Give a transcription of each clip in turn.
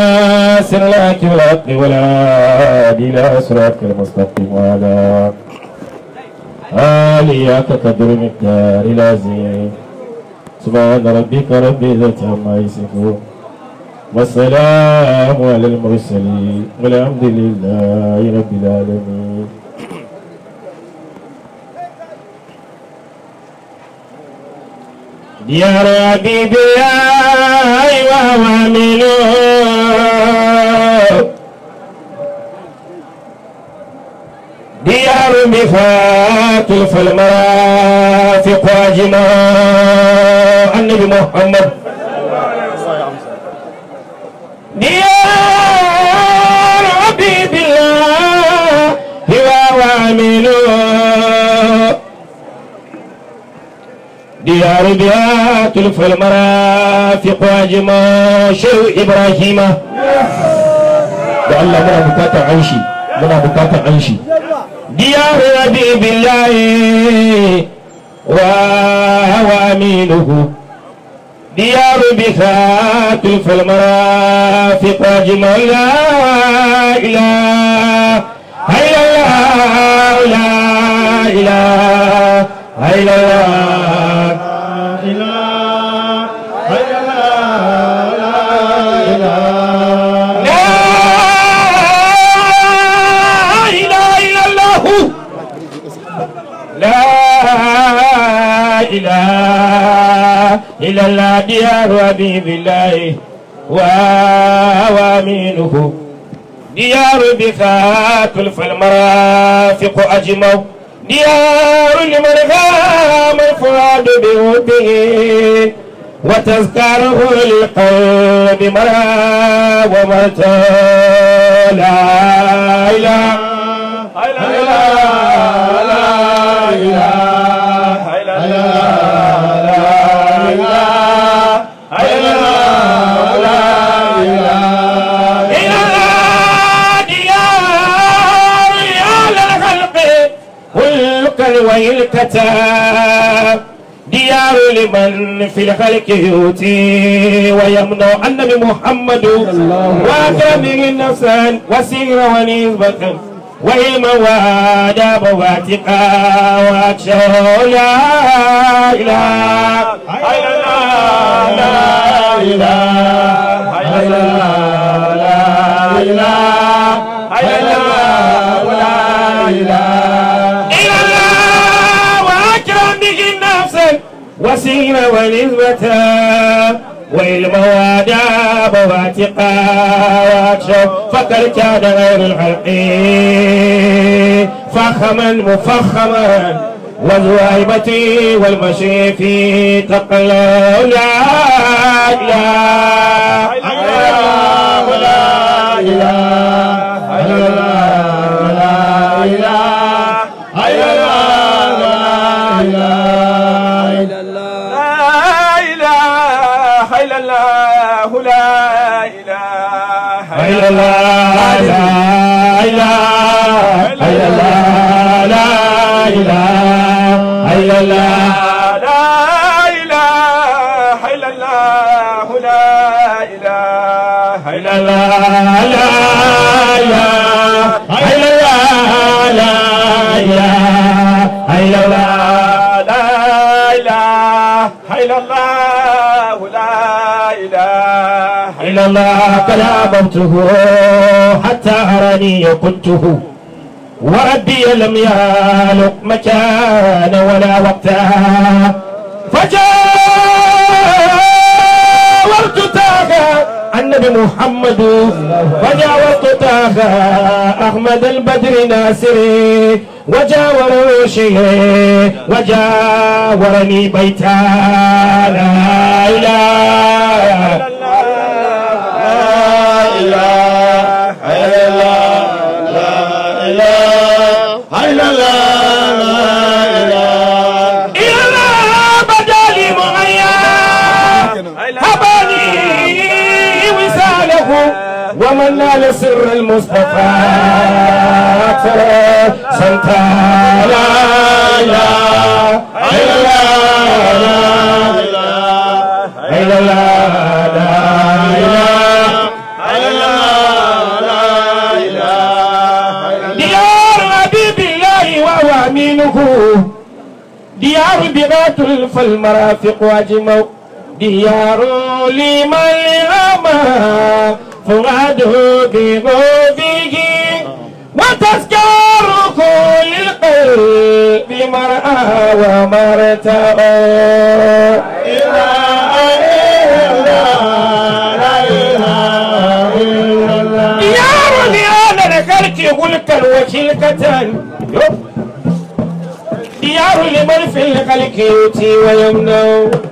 ناصر لك بالحق والهادي الى صراطك المستقيم وعلى آليك قدر مقدار العظيم سبحان ربك رب العزة عما يصفون والسلام على المرسلين والحمد لله رب العالمين ديار حبيبي أيوة وامنوا ديار مفات فالمرافق واجما النبي محمد ديار حبيب الله هو وامنوا ديار بها تلف المرافق واجما شو إبراهيم da Allah muna bukatar anshi muna bukatar anshi diyar rabi billahi wa hawa aminuhu diyar bithatu fil marafiq ajmal la ilaha illallah la ilaha illallah لا إله إلا الله لا إله إلا الله ديار حبيب الله وأوامينه ديار بثاق فالمرافق أجمع ديار لمن غام الفؤاد بوده وتذكره للقلب مرى ومتى لا إله إلا الله لا إله إلا الله لا إله إلا الله لا إله إلا الله ديار يا للخلق والكل والكتاب ديار لمن في الخلق يؤتي ويمنع النبي محمد وكامل نفسا وسير ونسبة وعلما واداب واتقا واخشى لا اله الا الله لا اله الا الله لا اله الا الله لا اله الا الله واكرم به نفسا وسير ونسبة وعلما واداب واتقا واخشى فقد كان غير الخلق فخما مفخما وذو هيبة والمشي في تقلى لا إله إلا الله لا إله إلا الله لا إله إلا الله لا إله إلا الله لا إله إلا الله لا إله إلا الله لا إله إلا الله لا إله إلا الله لا إله إلا الله لا إله إلا الله لا إله إلا الله لا إله إلا الله لا إله إلا الله لا إله إلا الله كلامته حتى أراني كنته وربي لم يهلك مكان ولا وقتا فجاورت تاغا النبي محمد فجاورت تاغا أحمد البدر ناصري وجاور شيء وجاورني بيتا لا إله إلا الله بدالي معيا هباني وساله ومن نال سر المصطفى ترى سنتا لا إله إلا الله لا إله إلا الله لا إله إلا كائنات فالمرافق أجمع ديار لمن أما فؤاده بغوبه وتذكار كل القلب مرأى ومرتأى ديار لأنا نقلت ملكا وشلكة ديار لمن في الخلق يؤتي ويمنع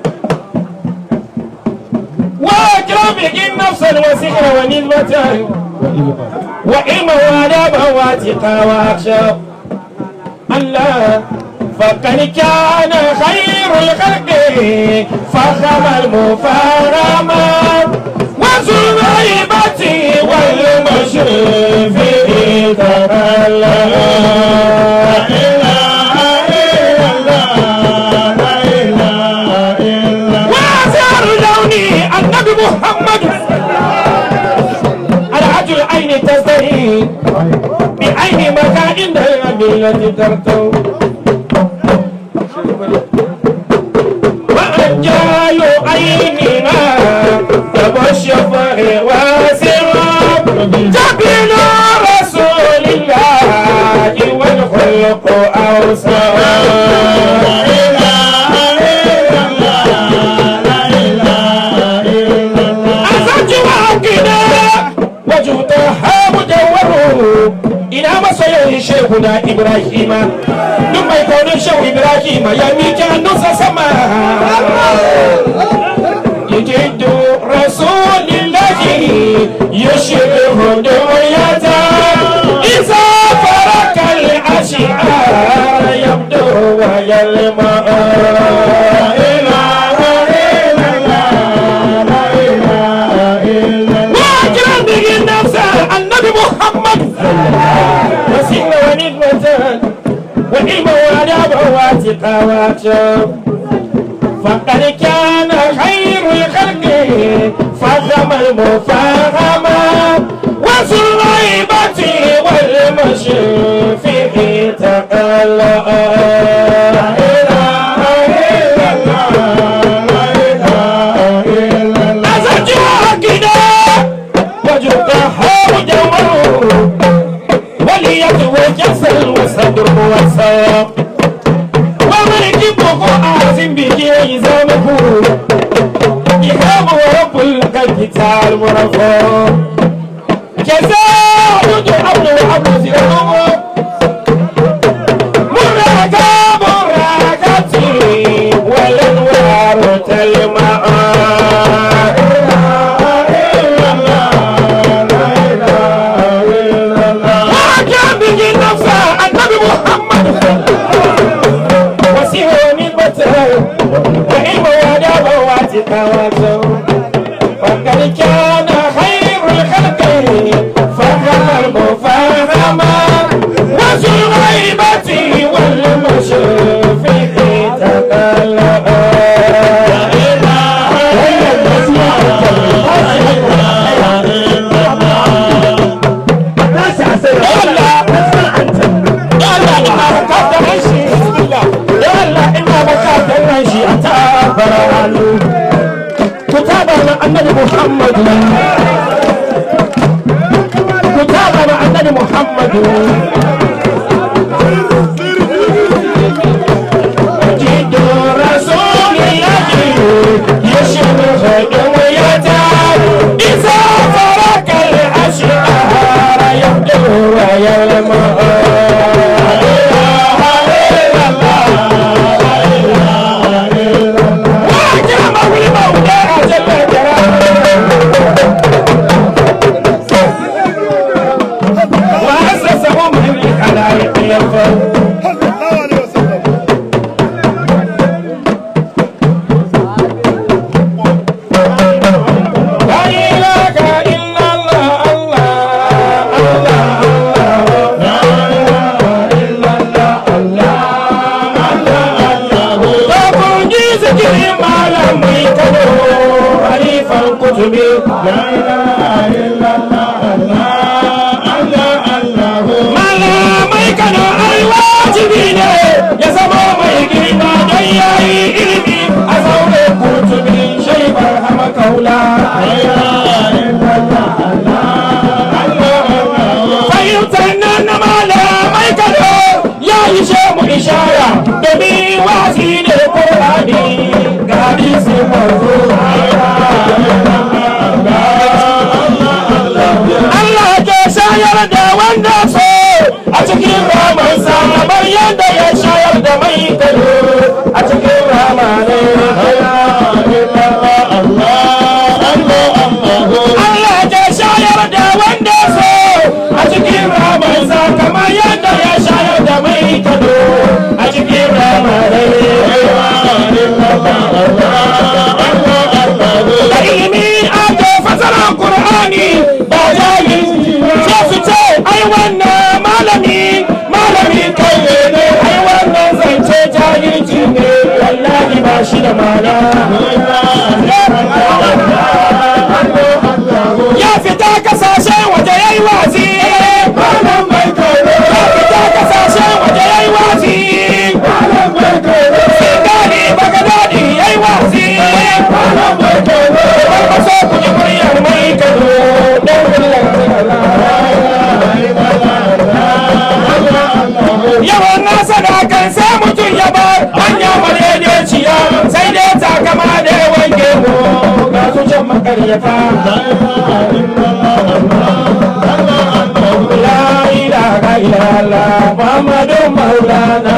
وأكرم يجن نفسا وسحرا ونسبة وعلما وآدابا واتقا وأخشى الله فقد كان خير الخلق فخم المفارمات وذو الغيبة والمشرف تكلم وأزهر لوني النبي محمد العجل العين تزدهي بعين مكائن التي ترتو وأنجال عيننا تبشر واسراب جبل رسول الله والخلق أوسع أزج وعقنا وجودها مدور إلى مسير شيخنا إبراهيم ثم يكون شيخ إبراهيم يميك النص سماء يجد رسول الله يشبه دنيته إذا فرق الأشعار يبدو ويلمع واجرا به النفس النبي محمد وسيلة ونعمة وعلما وآدابا واتقا واخشى فقد كان خير الخلق فهم المفاهمة وذو الغيبة والمشرف في تقلأ وليتوجس الصدر والساق ومركبه آزم بجي زمه إهاب رب الكتاب مرفوع جزاء عبد وعبد زرعه مراكا مراكتي والانوار تلمع وكان به نفسه النبي محمد وسيره نسبته وعلم واداب واتقاوته وقد كان خير الخلق فهم المفاهمة ilimi wasi ne Qur'ani ga hadisi manzo Allah ke shayar da wanda so a cikin ramansa kamar yadda ya shayar da mai kano a cikin ramane Allah ke shayar da wanda so a cikin ramansa kamar yadda ya shayar da mai kano a cikin ramane da ilimi ake fasara Qur'ani ba jahil ce su ce ai wannan malami malami kai ne ai wannan zance jahilci ne wallahi ba shi da mana ya fita kasashen waje yayi wazi ya fita kasashen waje yayi wazi Singali Bagadadi yayi wazi Ba so ku ji muryar mai kano don Yawan nasa da kan sai mutum ya bar hanya madaidaiciya sai dai takama da yawan gemu ga su can makaryata. La ilaha illallah Muhammadu Maulana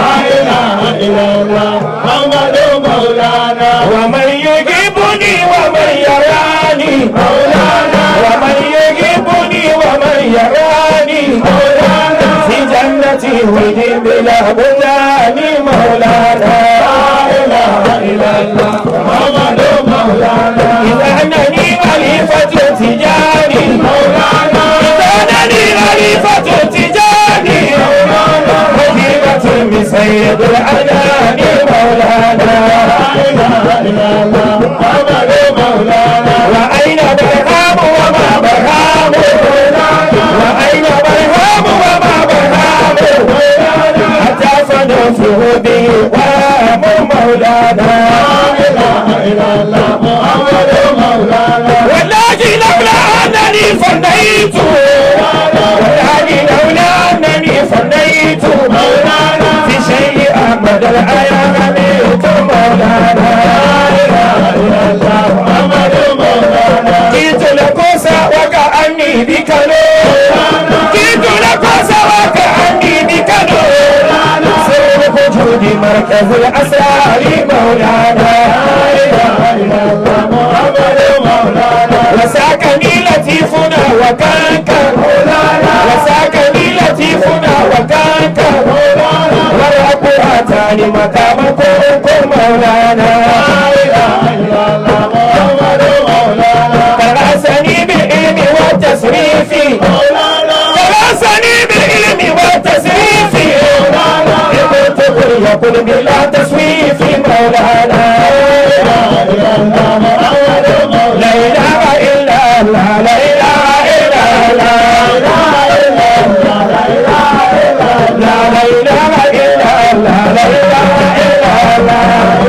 ومن يجيبني ومن يراني مولانا ومن يجيبني ومن يراني مولانا في جنتي ودي بلا بلان مولانا لا اله الا الله محمد مولانا اذا انني خليفه تجاني مولانا اذا انني خليفه تجاني مولانا وجيبه من سيد الاداني مولانا وأين برهام وما برهام وأين برهام وما برهام حتى فنفه به وام مولانا والله لولا أنني فنيت والله لولا أنني فنيت في شيء أحمد الأيام ميت مولانا جئت لكوسا وكأني بكنو جئت لكوسا وكأني بكنو سر وجود مركز الأسرار مولانا وساكني لطيفنا وكانك وساكني لطيفنا وكانك والرب أتاني مقامكم مولانا كرسني بالعلم والتصريف كرسني بالعلم والتصريف قلت قل يقول بلا تسويف مولانا لا اله الا الله لا اله الا الله لا اله الا الله لا اله الا الله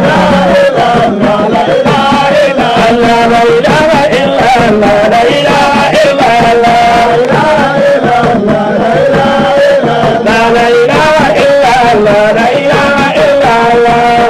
الله لا اله الا الله لا اله الا الله لا لا اله الا الله لا اله الا الله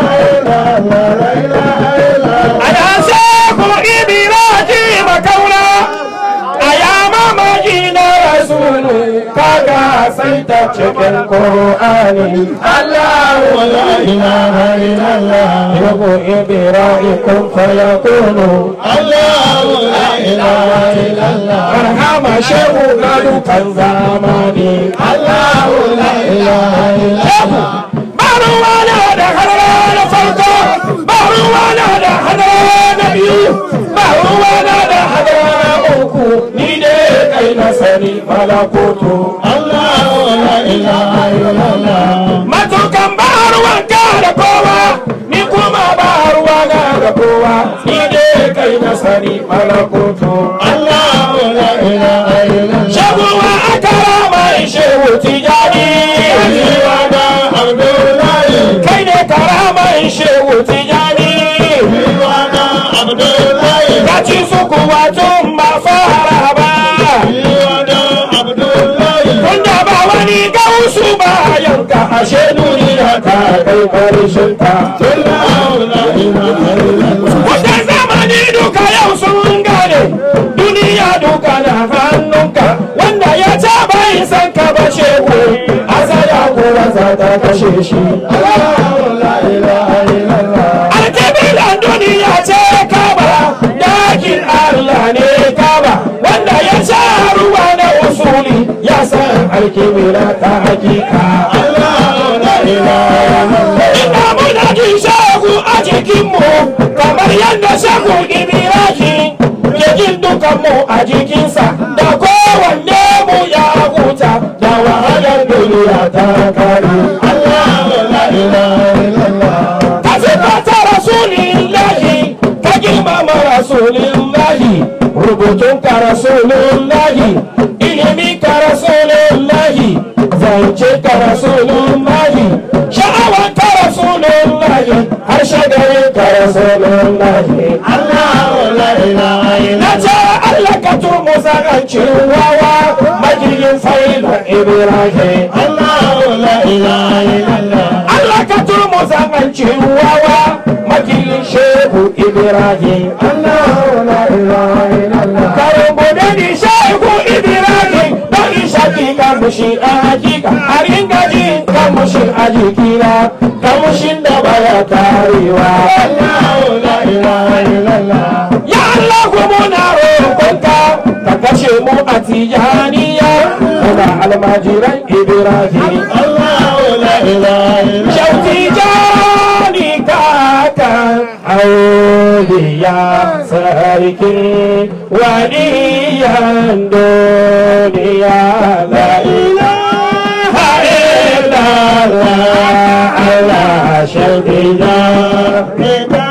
انا شيخ ابراهيم كونا ايام مجينا رسول كاكا سيد cikin Qur'ani Allah la ilaha illallah yabu ibrahim fayakunu Allah la ilaha illallah marhama shehu gadu kan zamani Allah la ilaha illallah baruwana da hadara na farko baruwana da hadara na biyu baruwana da hadara na uku ni ne kai na sani malakoto Allah la ilaha illallah matukan baruwanka da kowa ni kuma baruwana da kowa ni ne kai na sani malakoto Allah la ilaha illallah shaguwa akara mai shehu tijani kai ne karaman shehu tijani ka ci su kuwa tun ba fara ba tunda ba wani gausu ba yanka ashe duniya ka kai karshen ta wata zamani duka yau sun gane duniya duka na hannunka wanda ya ce bai san ka ba shehu asaya kuwa za ta kashe shi alkibilan duniya ce kaba dakin allah ne kaba wanda ya sha ruwa na usuli ya san alkibila ta hakika ina muna jin shagu a jikinmu kamar yadda shagu ibirahi ke jin dukanmu a jikinsa da kowanne mu ya huta da wahalar duniya ta kare ka sifata rasulillahi ka girmama rasulillahi rubutun ka rasulillahi ilimi ka rasulillahi zance ka rasulillahi sha'awan ka rasulillahi har shagarin ka rasulillahi na ce Allah ka turmu zagancin wawa majigin faila ibrahim Allah ka turmu zagancin wawa makilin shehu ibrahim karin bude ni shehu ibrahim don ishaki kamushi a hakika a ringa jin kamushi a jikina kamushin da baya karewa ya Allah ku muna roƙonka ka kashe mu a tijaniya muna almajiran ibrahim Shauti jani kakan auliya sarki waliyan duniya la ilaha illallah Allah shauti jani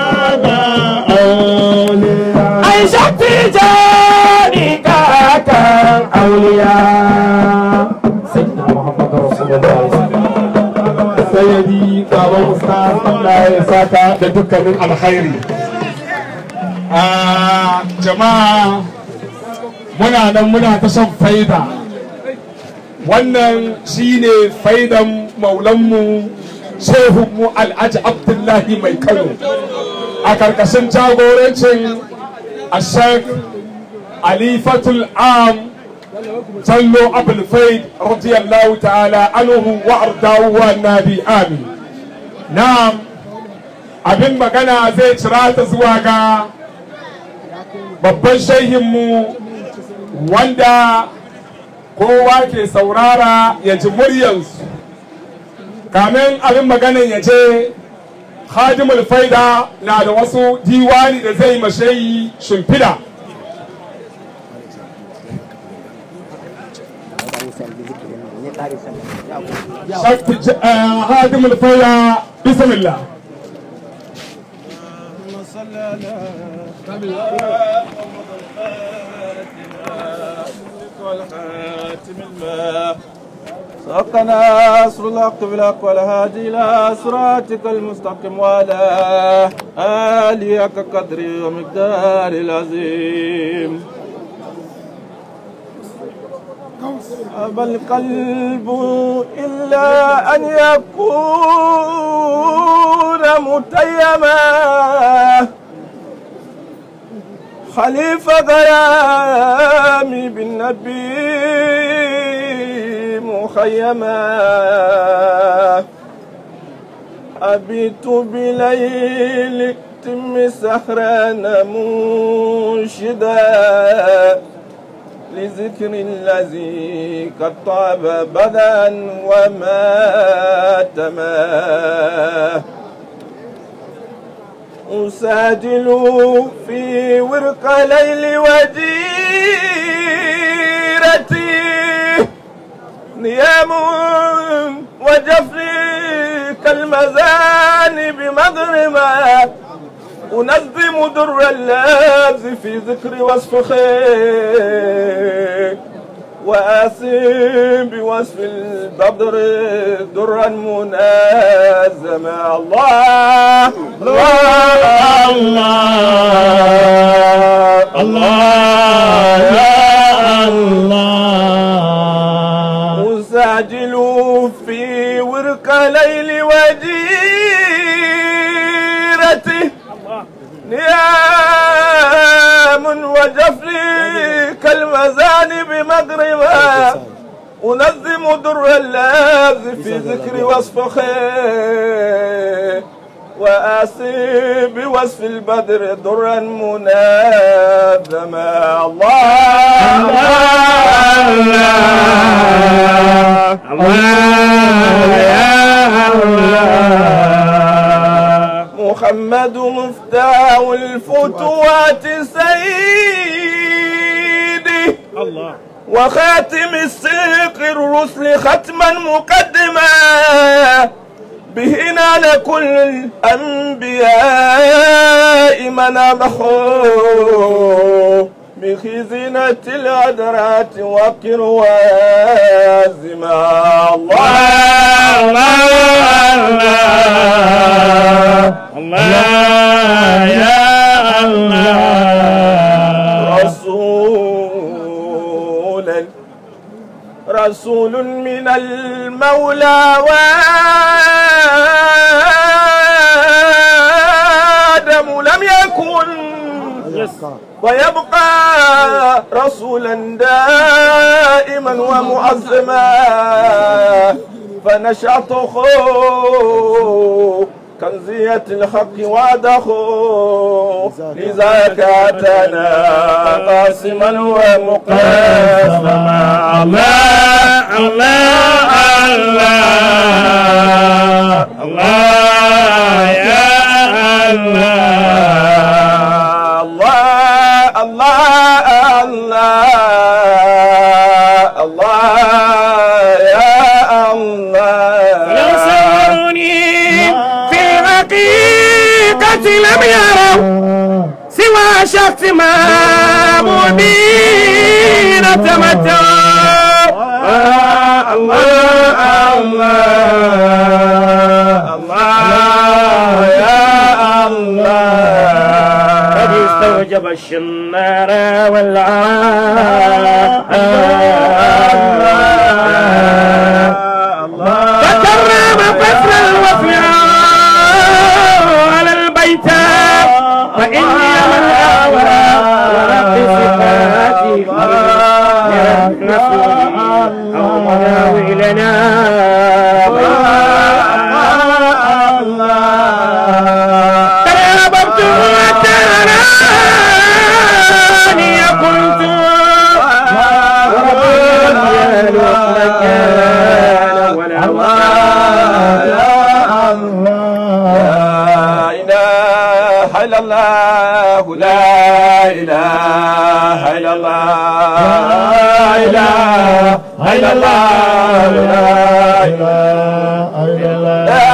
ai shauti jani kakan auliya sayyidina Muhammad Rasulullah sayyadi baban ustaz Allah ya saka da dukkanin alkhairi a jama'a muna nan muna ta son faida wannan shine faidan maulanmu shehunmu alhaji abdullahi mai kano a karkashin jagorancin ashek alifatul am sallo abul faid radiyallahu ta'ala anhu wa ardahu wa nabi amin na'am abin magana zai cira ta zuwa ga babban shehinmu wanda kowa ke saurara ya ji muryansu kamin abin maganan ya je khadimul faida na da wasu diwani da zai mashayi shimfida هادم الفيا بسم الله سبقنا نصر الحق بالحق والهادي الى صراطك المستقيم وعلى آلك قدري ومقدار العظيم أبى القلب إلا أن يكون متيما خليفة غيامي بالنبي مخيما أبيت بليل تم سهران منشدا لذكر الذي قد طاب بدا وماتما أساجل في ورق ليل وديرتي نيام وجفري كالمزان بمغرمه أنظم در اللبز في ذكر وصف خير وأسم بوصف البدر درا منازما الله الله الله الله يا الله أساجل في ورق ليل وجه تلك المزانب مغربا أنظم در اللاذ في ذكر وصف خير وآسي بوصف البدر درا منادما الله الله الله يا الله محمد مفتاح الفتوات سيدي الله وخاتم السيق الرسل ختما مقدما به نال كل الأنبياء منامه بخزنة العذرات وقر وازما الله الله يا الله رسولا رسول من المولى وآدم لم يكن ويبقى رسولا دائما ومعظما فنشأته كنزية الحق وعده لذاك أتانا قاسما ومقاسما الله الله الله الله يا الله الله الله الله الله يا لو الله سألوني في الحقيقة لم يروا سوى شخص ما مبين تمتع الله الله الله يا الله قد استوجب الشنار والعار فكرم فصل الوصل على البيت فإني من أولى ورب صفاتي نسوني أو مداوي لنا تراببت وتراني قلت وربي مكان ولا لا إله إلا الله لا إله إلا الله لا إله إلا الله لا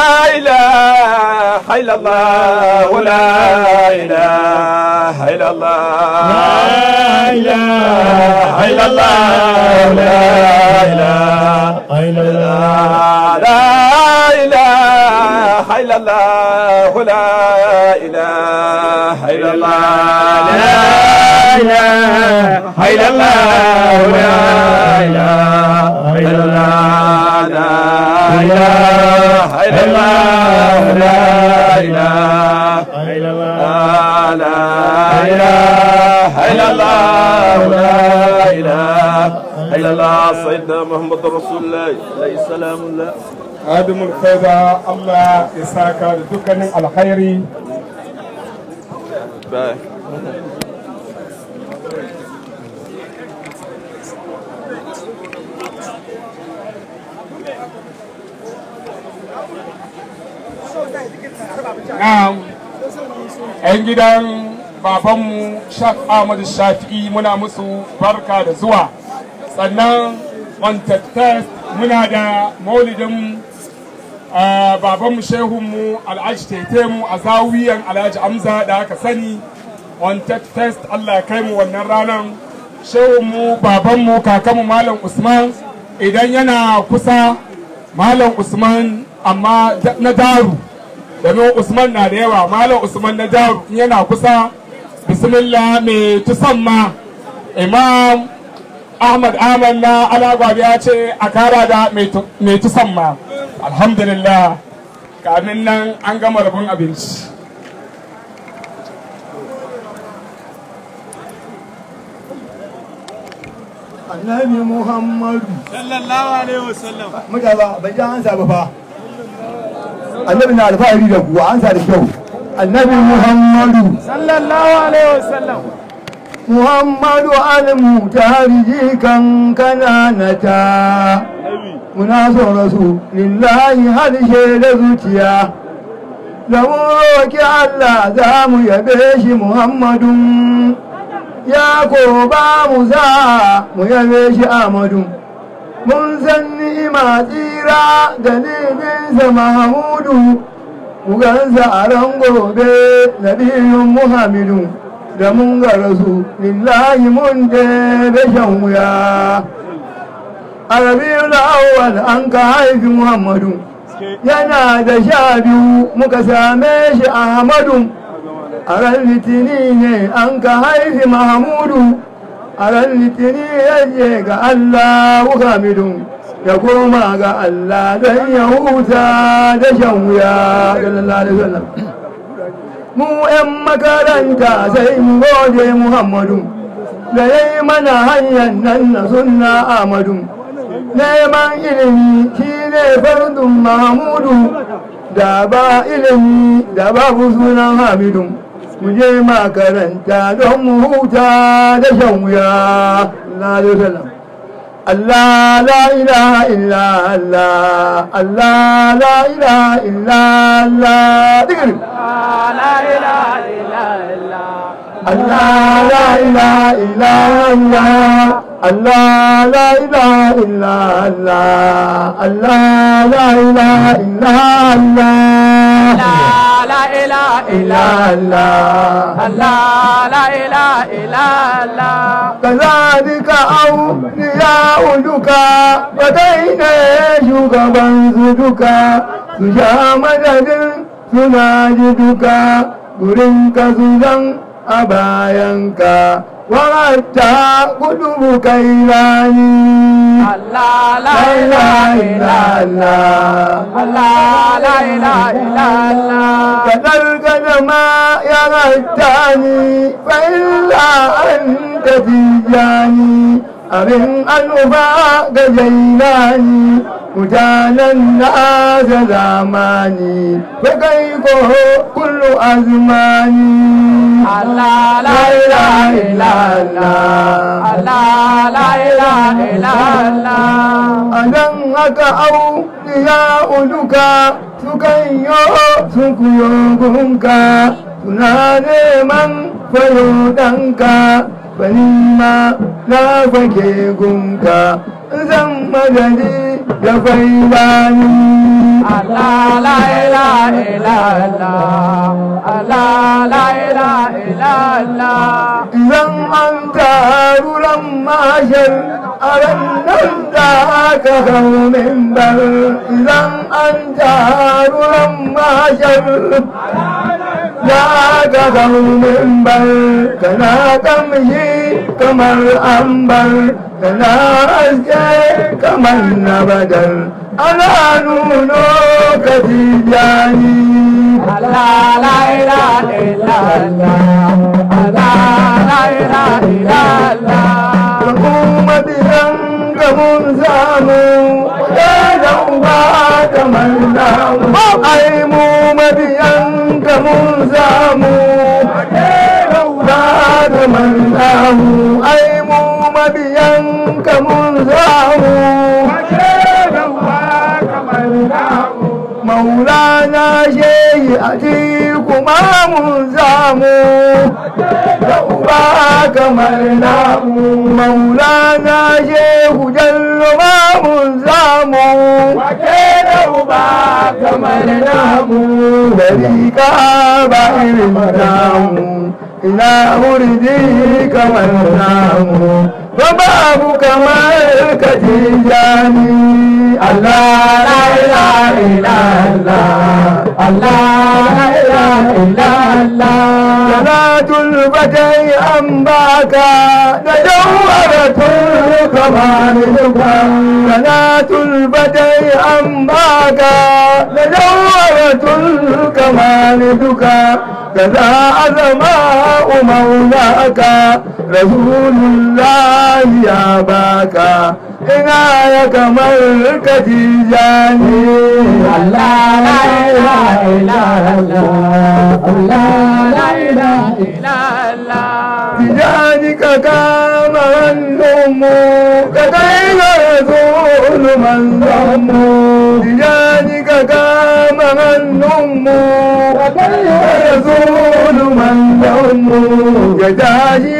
إله إلا الله لا إله إلا الله لا إله إلا الله لا إله لا إله إلا الله لا إله إلا الله لا إله إلا الله لا إله إلا الله لا إله إلا الله لا إله إلا الله لا إله إلا الله لا إله إلا الله سيدنا محمد رسول الله عليه السلام الله adumul faida Allah ya saka da dukkanin alkhairi باي Na'am. 'yan gidan babanmu Shaf Ahmadu Shafi'i muna musu barka da zuwa. Sannan on test muna da maulidin ah, babanmu shehunmu Alhaji Tetemu a zawiyan Alhaji Amza da aka sani on test Allah ya kai mu wannan ranar. Shehunmu babanmu kakanmu Malam Usman idan yana kusa Malam Usman amma da- na daru. domin usman na da yawa malam usman na jaru in yana kusa bismillah mai tusamma imam ahmad ahmad na alagwabi ya ce a kara da mai tusamma alhamdulillah kamin nan an gama rabin abinci annabi muhammadu sallallahu alaihi wasallam mutane ba ban ji an sa ba fa annabi na alfahari da kuwa an sa da kyau annabi muhammadu sallallahu alaihi wasallam muhammadu al-mutahari kan kananata muna son rasu lillahi harshe da zuciya da mu roki Allah za mu yabe shi muhammadun ya ko ba mu za mu yabe shi amadu mun san ni'ima tsira dalilinsa mahamudu mu gansa a ran gobe nabiyun muhammadu da mun ga rasu lillahi mun ɗebe shan wuya a rabiul awwal an ka haifi muhammadu yana da sha biyu muka same shi ahmadu a ran litini ne an ka haifi mahamudu a ran litini yaje ga allah hamidu ya koma ga allah don ya huta da shan wuya sallallahu alaihi wasallam mu 'yan makaranta sai mu gode muhammadu da ya yi mana hanyar nan na sunna amadu neman ilimi shi ne fardun mahamudu da ba ilimi da babu sunan hamidu mu je makaranta don mu huta da shan wuya Allah la ilaha illa Allah Allah la ilaha illa Allah digiri la ilaha illa Allah la ilaha illa Allah Allah la ilaha illa Allah Allah la ilaha illa Allah la ilaha illa Allah Allah la ilaha illa Allah كذلك أولياء duka wadai ne shugaban su duka su sha madadin suna ji duka gurin ka su zan a bayanka wata kudu kai rani Allah la ilaha illa Allah Allah la ilaha illa Allah kadar gada ma ya rata ni fa'illa an tafi jani abin al'uba ga jailani mutanen na da zamani ba kai ko kullu azmani Allah la ilaha illa Allah Allah la ilaha illa Allah a nan haka au ya uluka sukan yo sun kuyo gunka suna neman fayo ɗanka bani ma na fake gunka zan madadi da failani Allah la ilaha illa Allah Allah la ilaha illa Allah Idan an taruran mashar a ranar da aka hau mimbar idan an taruran mashar da aka hau mimbar kana kamshi kamar ambar kana haske kamar na badar ana nuno ka tijani Allah la ilaha illa Allah Allah la ilaha illa Allah kuma biyan ga mun samu da da uba kamar namu ai mu mabiyan ga mun samu da uba kamar namu ai mu mabiyan ga mun samu da uba kamar namu maulana shehi a kuma mun samu da uba kamar namu maulana shehu jallo ma mun samu wake da uba kamar namu dariƙa ba irin namu ina hurdi kamar namu ba babu kamar ka tijani Allah la ilaha illallah Allah la ilaha illallah salatul batai an baka da jawharatul kamal duka salatul batai an baka لجوهرة الكمال دكا كذا أزماء مولاك رسول الله يا باكا عناية ملكة جاني الله لا إله إلا الله الله لا إله إلا الله بجانك كام النوم كدين رسول من ضم بجانك كام النوم كدين رسول من ضم يداجي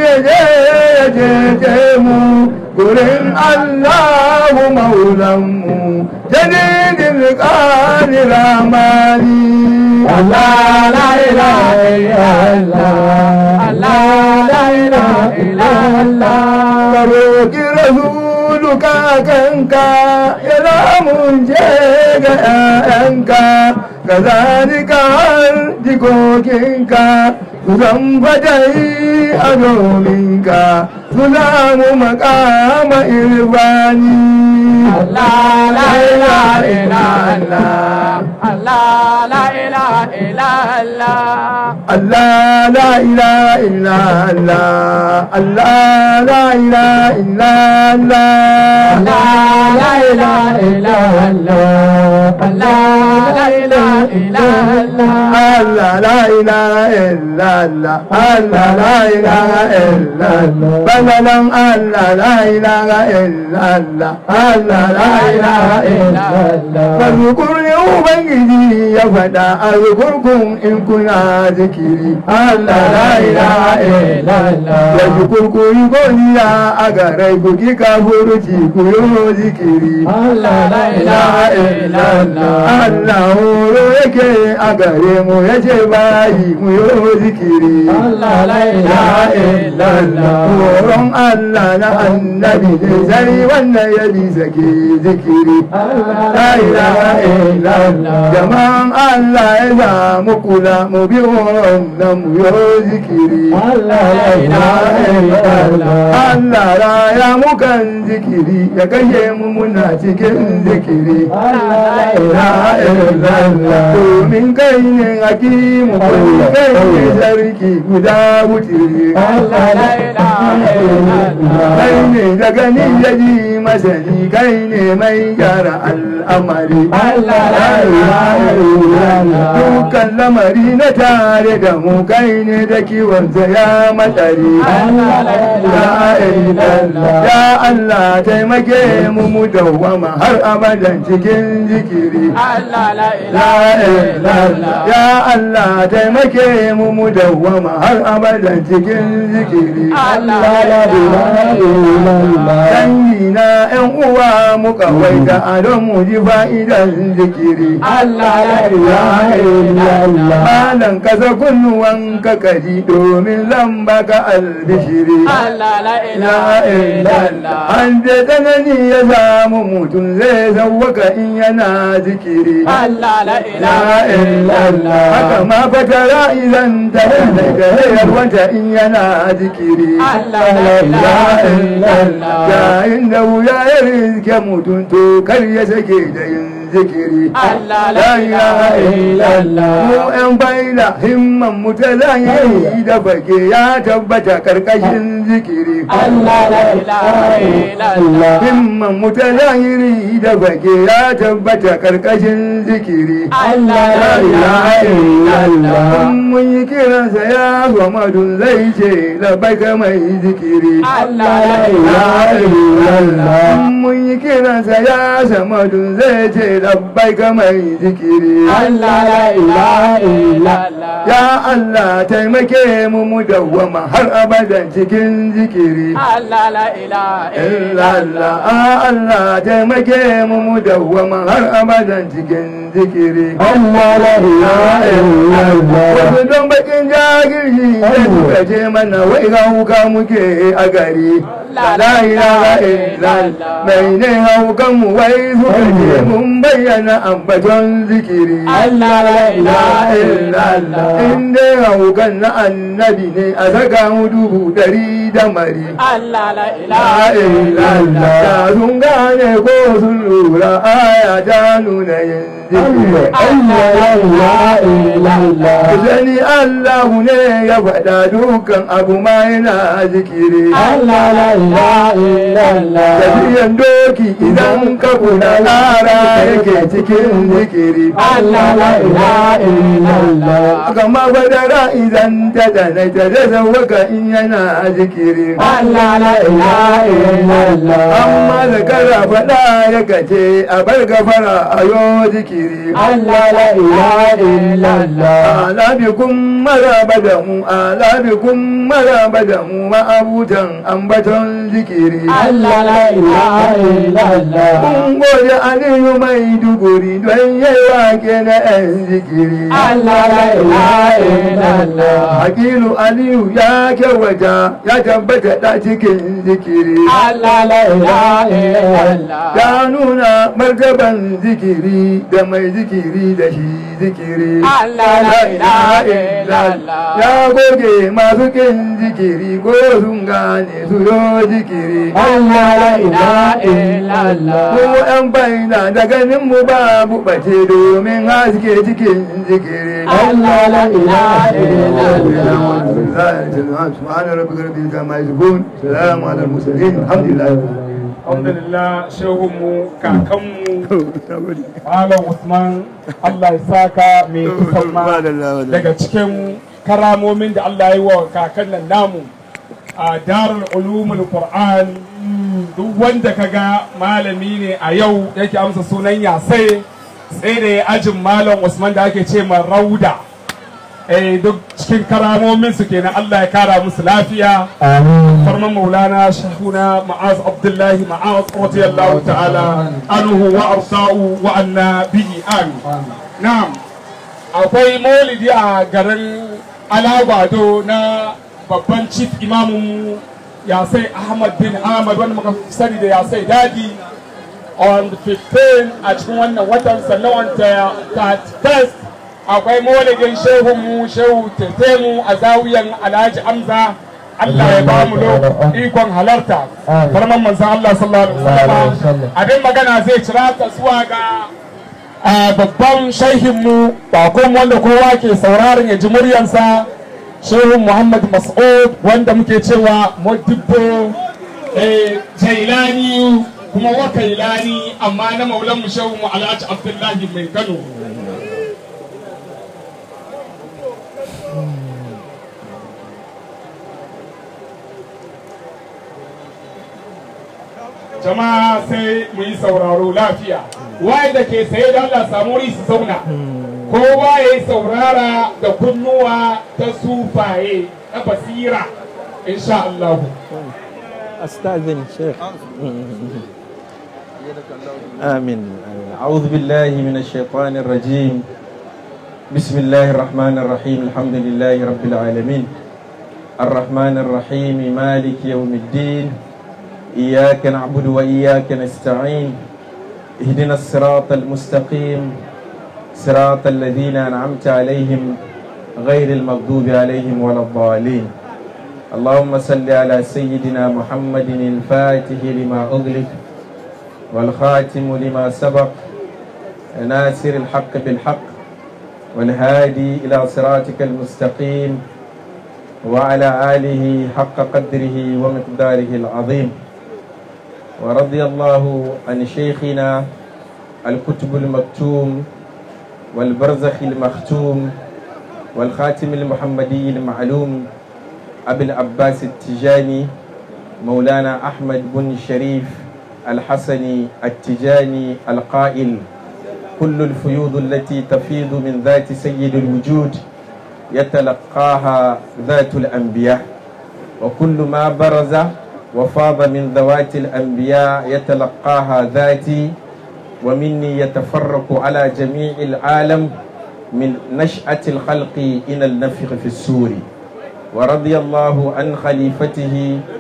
يجيجيم قرن الله مولم جديد القادر رحماني الله لا إله إلا الله الله لا إله إلا الله roƙi rasuluka kanka ya lamun je ga ‘ya'yanka ka zalika har jikokinka su zan fadai a dominka su zamu makama irbani الله لا إله إلا الله الله لا إله إلا الله Allah la ilaha illa Allah Allah la ilaha illa Allah الله لا إله إلا الله الله لا إله إلا الله Allah la ilaha illallah Allah la ilaha illallah bananan Allah la ilaha illallah Allah la ilaha illallah Fazkurni Ubangiji ya faɗa a zukurkun in kuna zikiri Allah la ilaha illallah Ya zukurkuri godiya a garai ku ki kafuruci ku yi zikiri الله لا إله إلا الله Allah horo yake a gare mu ya ce bayi mu yi zikiri. الله لا إله إلا الله Horon Allah na annabi ne sai wannan ya bi sake zikiri. La ilaha illallah. Jama'an Allah ya samu kula mu bi horon nan mu yi zikiri. الله لا إله إلا الله Allah raya mukan zikiri ya kashe mu muna cikin zikiri. domin kai ne hakimu kai ne sarki guda wutiri kai ne daga ni ya ji masani kai ne mai gyara al'amari dukkan lamari na tare da mu kai ne da kiwonsa ya matsari ya Allah taimake mu mu dawwama har abadan cikin zikiri ya Allah taimake mu mu dawwama har abadan cikin zikiri dangi na yan uwa mu kawai da adon mu ji fa'idan zikiri malan kasa kunnuwan ka kaji domin zan baka albishiri an je tsanani ya samu mutum zai sauwaka in yana zikiri haka ma fatara idan ta da gayar wata in yana zikiri yayin da wuya ya rizke mutum to kar ya sake da yin zikiri la ilaha illallah mu yan baila himman mu ta zahiri da bake ya tabbata karkashin zikiri himman mu ta zahiri da bake ya tabbata karkashin zikiri la ilaha illallah mun yi kiransa ya Muhammadu zai ce labbaika mai zikiri la ilaha illallah mun yi kiransa ya Samadu zai ce labbaika mai zikiri ya Allah taimake mu mu dawwama har abadan cikin zikiri illallah a Allah taimake mu mu dawwama har abadan cikin zikiri wasu don bakin jagirji da suka ce mana wai ga muke a gari la ilaha illallah mai ne haukan mu wai suka je mun bayyana ambaton zikiri Allah la ilaha illallah in dai haukan na annabi ne a saka mu dubu dari da mari Allah la la ilaha illallah da sun gane ko sun lura aya ta nuna yin zikiri Allah la ilaha illallah Sani Allahu ne ya faɗa dukan abu ma yana zikiri. Allah la ilaha illallah Tafiyan doki idan ka kuna ƙara yake cikin zikiri. Allah la ilaha illallah Kama badara idan ta dana ta da zawaka in yana zikiri. Allah la ilaha illallah Amma da kara faɗa ya kace a bar gafara a yo zikiri. Allah la ilaha illallah ala bikum maraba da mu ala bikum maraba da mu ma'abutan ambaton zikiri Allah la ilaha illallah mun gode aliyu mai duguri don yayi wake na yan zikiri Allah la ilaha illallah hakilu aliyu ya kyawata ya tabbata da cikin zikiri Allah la ilaha illallah ya nuna martaban zikiri da mai zikiri da shi zikiri Allah la ilaha illallah ya goge masu kin zikiri ko sun gane su yo zikiri Allah la ilaha illallah mu yan baina da ganin mu babu bace domin haske cikin zikiri Allah la ilaha illallah سبحان ربك رب العزة عما يصفون سلام على المرسلين الحمد لله alhamdulillah shehunmu kakanmu malam usman allah ya saka mai kusan ma daga cikin karamomin da allah ya yi wa kakan nan namu a darul ulumul qur'an duk wanda kaga malami ne a yau yake amsa sunan yasai sai da ya ajin malam usman da ake ce ma rauda eh duk cikin karamomin su kenan allah ya kara musu lafiya فرمان مولانا شيخنا معاذ عبد الله معاذ رضي الله تعالى عنه وارضاه وعنا به امين نعم akwai maulidi a garin alabado na babban chief imamun yasai ahmad bin ahmad wanda muka sani da yasai dadi on the 15 a cikin wannan watan sannan on 31st akwai maulidin shehunmu shehu tetemu a zawiyan alhaji amza Allah ya ba mu ikon halarta farman manzan Allah sallallahu alaihi wasallam abin magana zai cira ta zuwa ga babban shaihinmu bakon wanda kowa ke sauraron ya ji muryansa shehun Muhammad Mas'ud wanda muke cewa Modibbo Jailani kuma wakailani amma na maulan mu shehun mu Alhaji Abdullahi mai Kano jama'a sai mu yi sauraro lafiya waye da ke saye da Allah samu wuri su zauna kowa ya yi saurara da kunnuwa ta sufaye na basira insha Allah أستأذن شيخ آمين أعوذ بالله من الشيطان الرجيم بسم الله الرحمن الرحيم الحمد لله رب العالمين الرحمن الرحيم مالك يوم الدين إياك نعبد وإياك نستعين اهدنا الصراط المستقيم صراط الذين أنعمت عليهم غير المغضوب عليهم ولا الضالين اللهم صل على سيدنا محمد الفاتح لما أغلق والخاتم لما سبق ناصر الحق بالحق والهادي إلى صراطك المستقيم وعلى آله حق قدره ومقداره العظيم ورضي الله عن شيخنا الكتب المكتوم والبرزخ المختوم والخاتم المحمدي المعلوم أبي العباس التجاني مولانا أحمد بن شريف الحسني التجاني القائل كل الفيوض التي تفيض من ذات سيد الوجود يتلقاها ذات الأنبياء وكل ما برز وفاض من ذوات الأنبياء يتلقاها ذاتي ومني يتفرق على جميع العالم من نشأة الخلق إلى النفخ في السور ورضي الله عن خليفته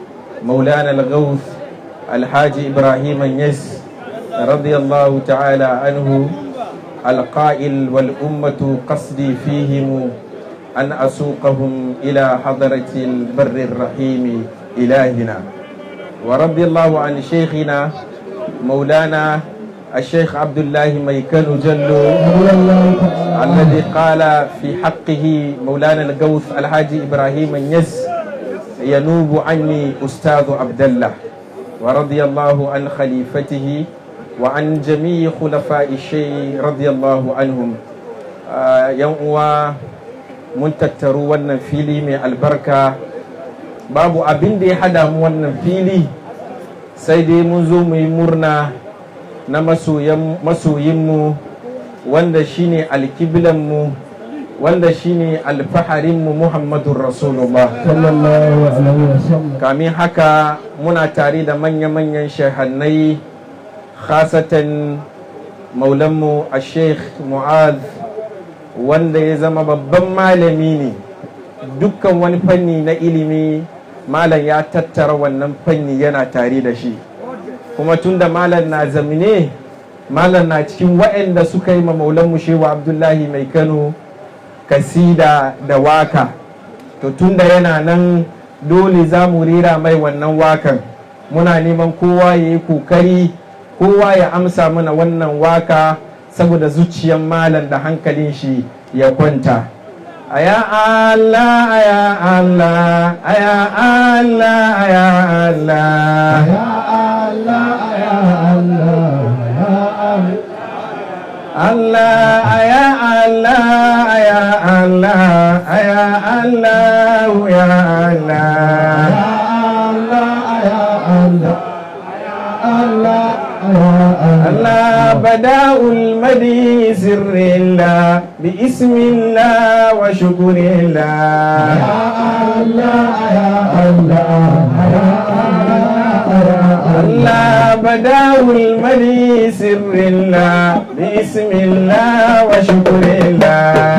مولانا الغوث الحاج إبراهيم النس رضي الله تعالى عنه القائل والأمة قصدي فيهم أن أسوقهم إلى حضرة البر الرحيم إلهنا ورضي الله عن شيخنا مولانا الشيخ عبد الله ميكن جلو الذي قال في حقه مولانا الغوث الحاج إبراهيم النس ينوب عني أستاذ عبد الله ورضي الله عن خليفته وعن جميع خلفاء الشيء رضي الله عنهم يوم mun tattaru wannan fili mai albarka babu abin da ya hada mu wannan fili sai dai mun zo mu yi murna na masoyinmu wanda shine alkiblanmu wanda shine alfaharinmu muhammadun rasulullah kamin haka muna tare da manya-manyan shahannai khasatan maulanmu a sheikh mu'ad wanda ya zama babban malami ne dukkan wani fanni na ilimi malam ya tattara wannan fanni yana tare da shi kuma tunda malam na zamine malam na cikin waɗanda suka yi ma maulanmu shewa abdullahi mai kano kasida da waka to tunda yana nan dole za mu rera mai wannan wakan muna neman kowa ya yi kokari kowa ya amsa mana wannan waka saboda zuciyar malam da hankalin shi ya kwanta aya Allah aya Allah aya Allah aya Allah Ya Allah, ya Allah, ya Allah. Allah aya Allah aya Allah aya Allah ya Allah الله بداء المدي سر الله باسم الله وشكر الله الله بداء المدي سر الله باسم الله وشكر الله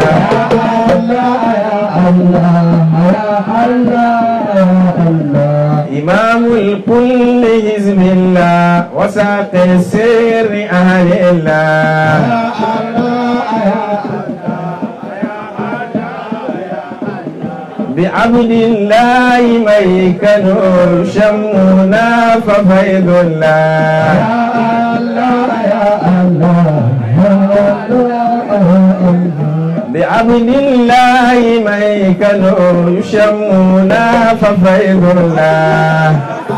إمام الكل حزب الله وساق السر أهل الله بعبد الله ميك نور شمونا ففيض الله بعبد الله ميك نور شمونا ففيض الله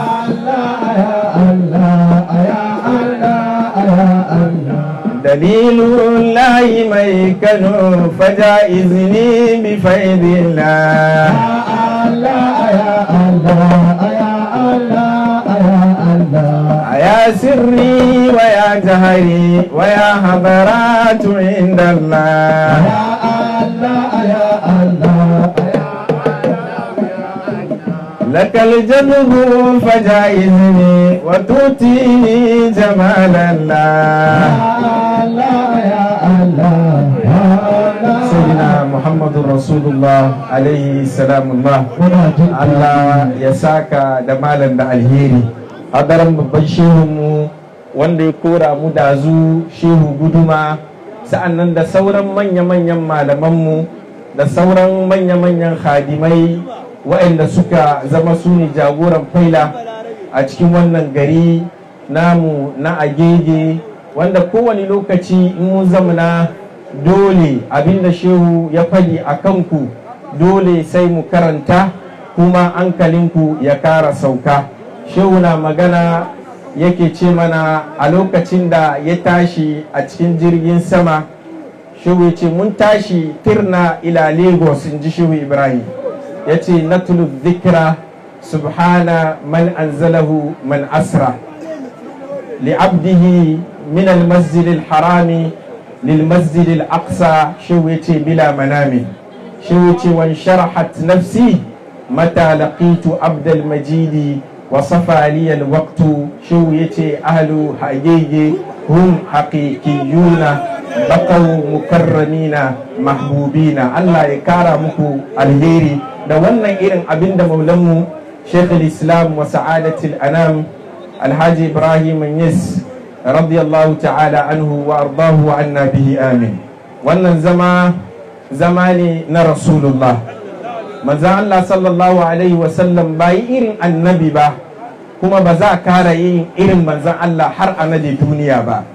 دليل الله ميك نور فجائزني بفيض الله يا سري ويا جهري ويا حضرات عند الله لك الجذب فجائزني وتؤتيني جمال الله سيدنا محمد رسول الله عليه السلام الله Allah ya saka da malam da alheri hadarin babban shehunmu wanda ya kora mu dazu shehu guduma sa'annan da sauran manya-manyan malamanmu da sauran manya-manyan hadimai waɗanda suka zama su ne jagoran faila a cikin wannan gari namu na agege wanda kowane lokaci in mun zamana dole abinda shehu ya faɗi a kanku dole sai mu karanta kuma hankalinku ya kara sauka shehu na magana yake ce mana a lokacin da ya tashi a cikin jirgin sama shehu ya ce mun tashi tirna ila lagos in ji shehu ibrahim ya ce natulu dhikra subhana man anzalahu man asra li'abdihi min al-masjid al-harami للمسجد الأقصى شويتي بلا منام شويتي وانشرحت نفسي متى لقيت عبد المجيد وصفى لي الوقت شويتي أهل حقيقي هم حقيقيون بقوا مكرمين محبوبين الله يكرمكم الهيري da wannan irin abin da maulanmu شيخ الإسلام وسعادة الأنام الحاج إبراهيم النس رضي الله تعالى عنه وأرضاه وعنا به آمين wannan zama zama ne na rasulullah manzan Allah sallallahu alaihi wasallam ba yi irin annabi ba kuma ba za a kara yin irin manzan Allah har a nade duniya ba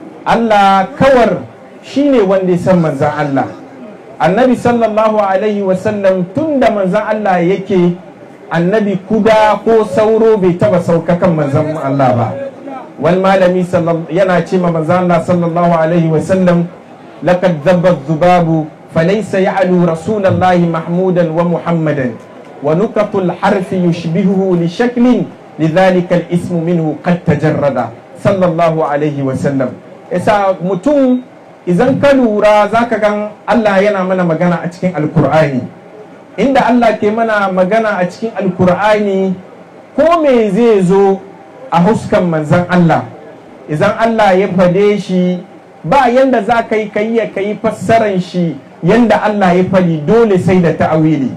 Allah kawar shi ne wanda ya san manzan Allah annabi sallallahu alaihi wasallam tun da manzan Allah yake annabi kuda ko sauro bai taba sauka kan manzan Allah ba wani malami yana ce ma manzan Allah sallallahu alaihi wasallam laqad dhabba dhubabu falaysa ya'lu rasulallahi mahmudan wa muhammadan wa nukatul harfi yushbihuhu li shaklin lidhalika al-ismu minhu qad tajarrada sallallahu alaihi wasallam yasa mutum idan ka lura zaka gan Allah yana mana magana a cikin alkur'ani inda Allah ke mana magana a cikin alkur'ani ko me zai zo a huskan manzan Allah idan Allah ya fade shi ba yanda za ka yi ka yi ka yi fassaran shi yanda Allah ya fadi dole sai da ta'awili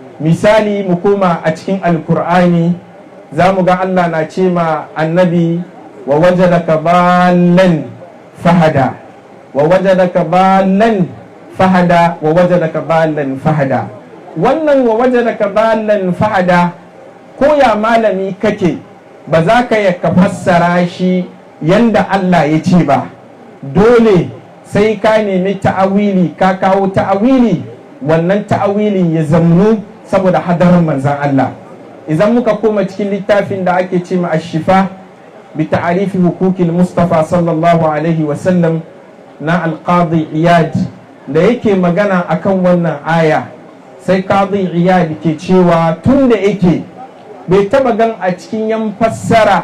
misali mu koma a cikin alkur'ani za mu ga Allah na ce ma annabi wa wajadaka ballan fahada wa wajadaka ballan fahada wa wajadaka ballan fahada wannan wa wajadaka ballan fahada ko ya malami kake ba za ka ya ka fassara shi yanda Allah ya ce ba dole sai ka nemi ta'awili ka kawo ta'awili wannan ta'awilin ya zamnu saboda hadarin manzan Allah idan muka koma cikin littafin da ake ce ma ashifa bi ta'arifi hukukil mustafa sallallahu alaihi wasallam na alqadi iyad da yake magana akan wannan aya sai qadi iyad ke cewa tun da yake bai taba gan a cikin yan fassara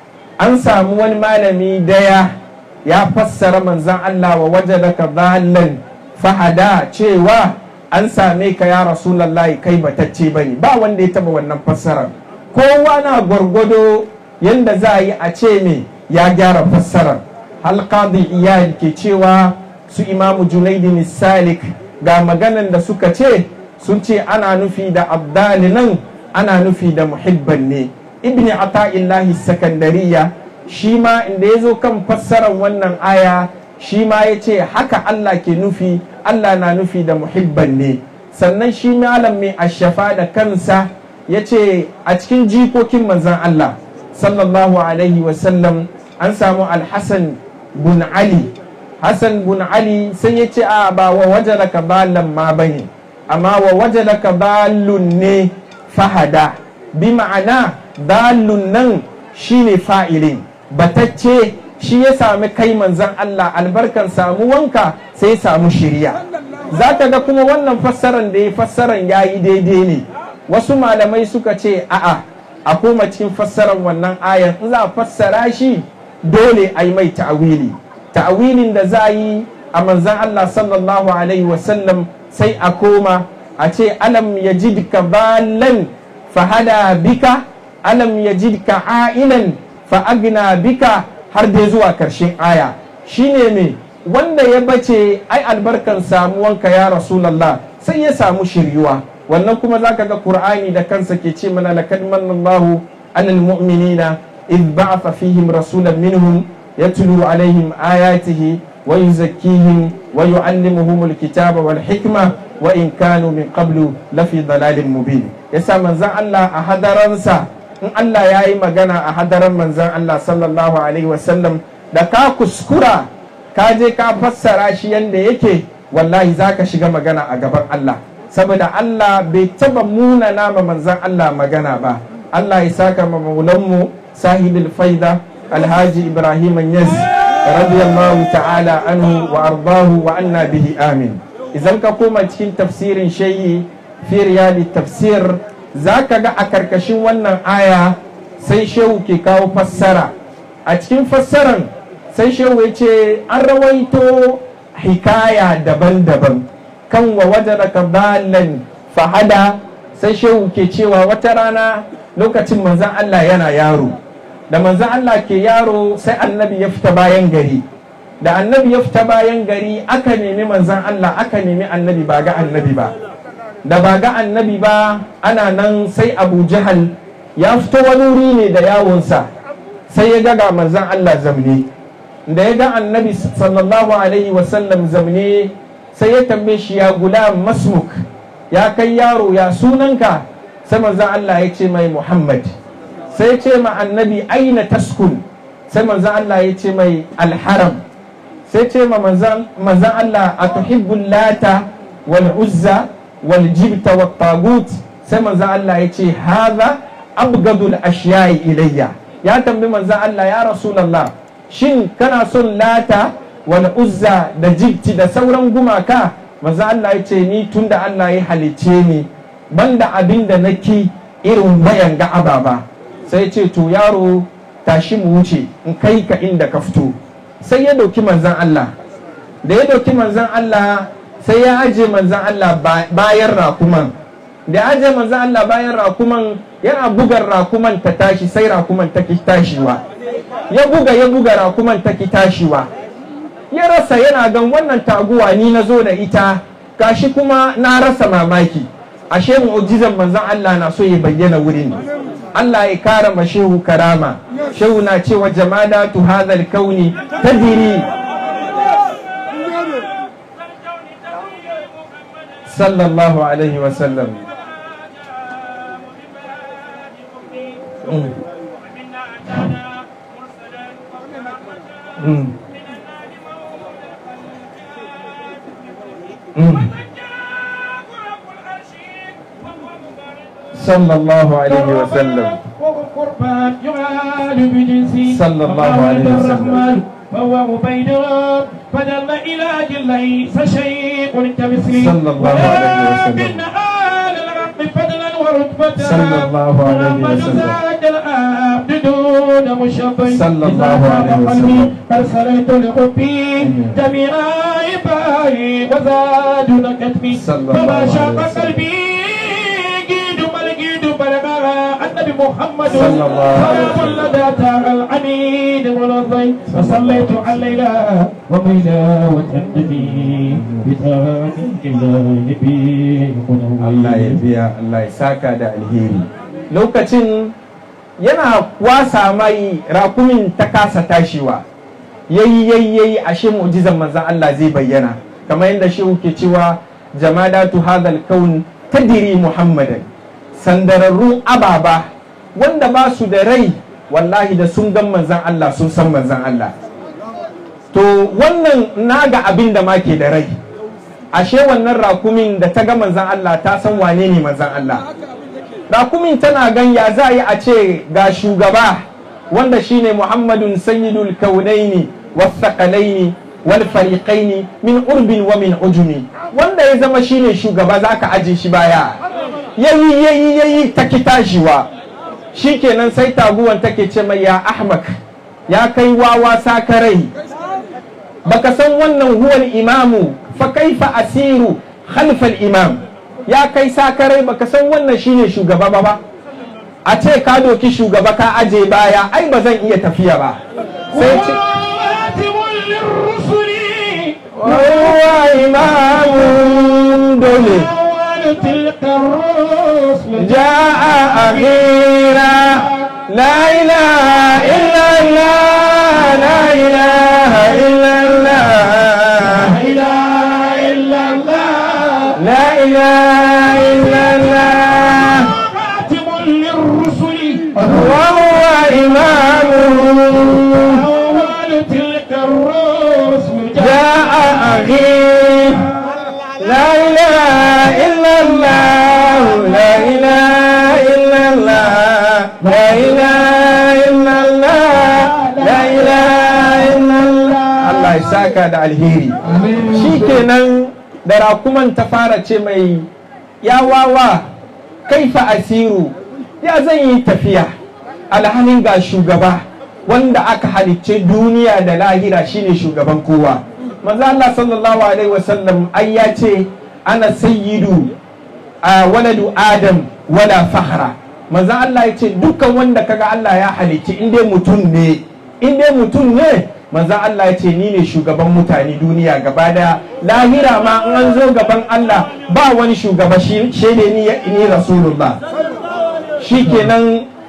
an samu wani malami daya ya fassara manzan Allah wa wajadaka dhallan fahada cewa an same ka ya rasulallahi kai batacce bane ba wanda ya taba wannan fassarar kowa na gwargwado yanda za a yi a ce me ya gyara fassarar halqadi iyad ke cewa su imamu junaidin salik ga maganan da suka ce sun ce ana nufi da abdali nan ana nufi da muhibban ne ibni ata'illahi sakandariya shi ma inda ya zo kan fassarar wannan aya shi ma ya ce haka Allah ke nufi Allah na nufi da muhibban ne sannan shi malam mai ashafa da kansa ya ce a cikin jikokin manzan Allah sallallahu alaihi wasallam an samu alhassan bun ali hassan bun ali sai ya ce a ba wa wajalaka balan ma bane amma wa wajalaka balun ne fahada bi ma'ana dalun nan shine fa'ilin batacce shi ya sami kai manzan Allah albarkan samu wanka sai ya samu shirya za ka ga kuma wannan fassaran da ya fassaran ya yi daidai ne wasu malamai suka ce a'a a koma cikin fassaran wannan ayan in za a fassara shi dole a yi mai ta'awili ta'awilin da za a yi a manzan Allah sallallahu alaihi wasallam sai a koma a ce alam yajidka balan fahada bika alam yajidka a'ilan fa'agna bika har dai zuwa karshen aya shine me wanda ya bace ai albarkan samuwanka ya rasulallah sai ya samu shiryuwa wannan kuma zaka ga qur'ani da kansa ke ce mana laqad manallahu alal mu'minina id ba'atha fihim rasulan minhum yatlu alaihim ayatihi wa yuzakkihim wa yu'allimuhum alkitaba wal hikma wa in kanu min qablu lafi dalalin mubin yasa manzon Allah a hadaransa in Allah ya yi magana a hadaran manzan Allah sallallahu Alaihi wasallam da ka kuskura ka je ka fassara shi yadda yake wallahi za ka shiga magana a gaban Allah saboda Allah bai taba muna nama manzan Allah magana ba Allah ya saka ma maulanmu sahibul faida alhaji ibrahim yaz radiyallahu ta'ala anhu wa ardahu wa anna bihi amin idan ka koma cikin tafsirin shayi fi riyadi tafsir za ka ga a karkashin wannan aya sai shehu ke kawo fassara a cikin fassaran sai shehu ya ce an rawaito hikaya daban-daban kan wa wajaraka balan fahada sai shehu ke cewa wata rana lokacin manzan Allah yana yaro da manzan Allah ke yaro sai annabi ya fita bayan gari da annabi ya fita bayan gari aka nemi manzan Allah aka nemi annabi ba ga annabi ba da ba ga annabi ba ana nan sai abu jahal ya fito wani wuri ne da yawonsa sai ya ga ga manzan Allah zamne da ya ga annabi sallallahu alaihi wasallam zamne sai ya tambaye shi ya gulam masmuk ya kai yaro ya sunanka sai manzan Allah ya ce mai Muhammad sai ya ce ma annabi aina taskun sai manzan Allah ya ce mai alharam sai ce ma manzan Allah a tuhibbul lata wal uzza wal jibta wat tagut sai manzan Allah ya ce haza abgadul ashiyayi ilayya ya tambi manzan Allah ya rasulallah shin kana son lata wal uzza da jibti da sauran gumaka manzan Allah ya ce ni tunda Allah ya halicce ni banda abin da naki irin wayan ga ababa sai ce to yaro tashi mu wuce in kai ka inda ka fito sai ya dauki manzan Allah da ya dauki manzan Allah sai ya aje manzan Allah bayan rakuman da ya aje manzan Allah bayan rakuman yana bugar rakuman ta tashi sai rakuman ta ki tashiwa ya buga ya buga rakuman ta ki tashiwa ya rasa yana gan wannan taguwa ni na zo da ita gashi kuma na rasa mamaki ashe mu'jizan manzan Allah na so ya bayyana wurin Allah ya kara ma shehu karama shehu na cewa jamadatu hadhal kauni tadiri sallallahu alaihi wa sallam صلى الله عليه وسلم قربان يعاد بجنسي صلى الله عليه وسلم. الرحمن فهو مبين فدل إلى ليس شيء كمثله صلى الله عليه وسلم. ولكن آل الحق فضلا ورتبة صلى الله عليه محمد وسلم. زاد العبد دون مشبه صلى الله إذا عليه خاب وسلم. قلبي أرسلت لحبي جميع عبادي وزاد كتبي صلى الله فما عليه شاق وسلم. قلبي جيد بل جيد بلغها النبي محمد صلى الله عليه وسلم. صلى ذات العميد والرضي وصليت على الليلة وميلا وتهدني بتاعك إلى نبي Allah ya biya Allah ya saka da alheri lokacin yana wasa mai rakumin ta kasa tashiwa yayi yayi yayi ashe mu'jizan manzon Allah zai bayyana kamar yadda shehu ke cewa jamadatu hadal kaun tadiri muhammadan sandararrun ababa wanda ba su da rai wallahi da sun gan manzon Allah sun san manzon Allah to wannan naga abin da ma ke da rai ashe wannan rakumin da ta ga manzan Allah ta san wane ne manzan Allah rakumin tana gan ya za a yi a ce ga shugaba wanda shine Muhammadun sayyidul kaunaini wasaqalaini wal fariqaini min urbin wa min ujumi wanda ya zama shine shugaba zaka aje shi baya yayi yayi yayi ta kitashiwa shikenan sai taguwan take ce mai ya ahmak ya kai wawa sakarai baka san wannan huwal imamu fa kaifa asiru khalfal imam ya kai sakarai baka san wannan shine shugaba ba ba a ce ka doki shugaba ka aje baya ai ba zan iya tafiya ba sai ce وآتم للرسل huwa imamun dole أول تلك الرسل جاء أخيرا لا إله إلا الله لا إله إلا الله لا إله إلا الله لا إله إلا الله خاتم للرسل وهو إمامهم أول تلك الرسل جاء أخي لا إله إلا الله لا إله إلا الله لا إله إلا الله لا إله إلا الله الله يساك da alheri shikenan da rakuman ta fara ce mai ya wawa kaifa asiru ya zan yi tafiya alhalin ga shugaba wanda aka halicce duniya da lahira shine shugaban kowa manzo Allah sallallahu alaihi wasallam ai ya ce ana sayyidu a waladu adam wala fahra manzo Allah ya ce dukkan wanda kaga Allah ya halicci in dai mutum ne in dai mutum ne manzo Allah ya ce ni ne shugaban mutane duniya gaba daya lahira ma in an zo gaban Allah ba wani shugaba shi ne ni ni rasulullah shikenan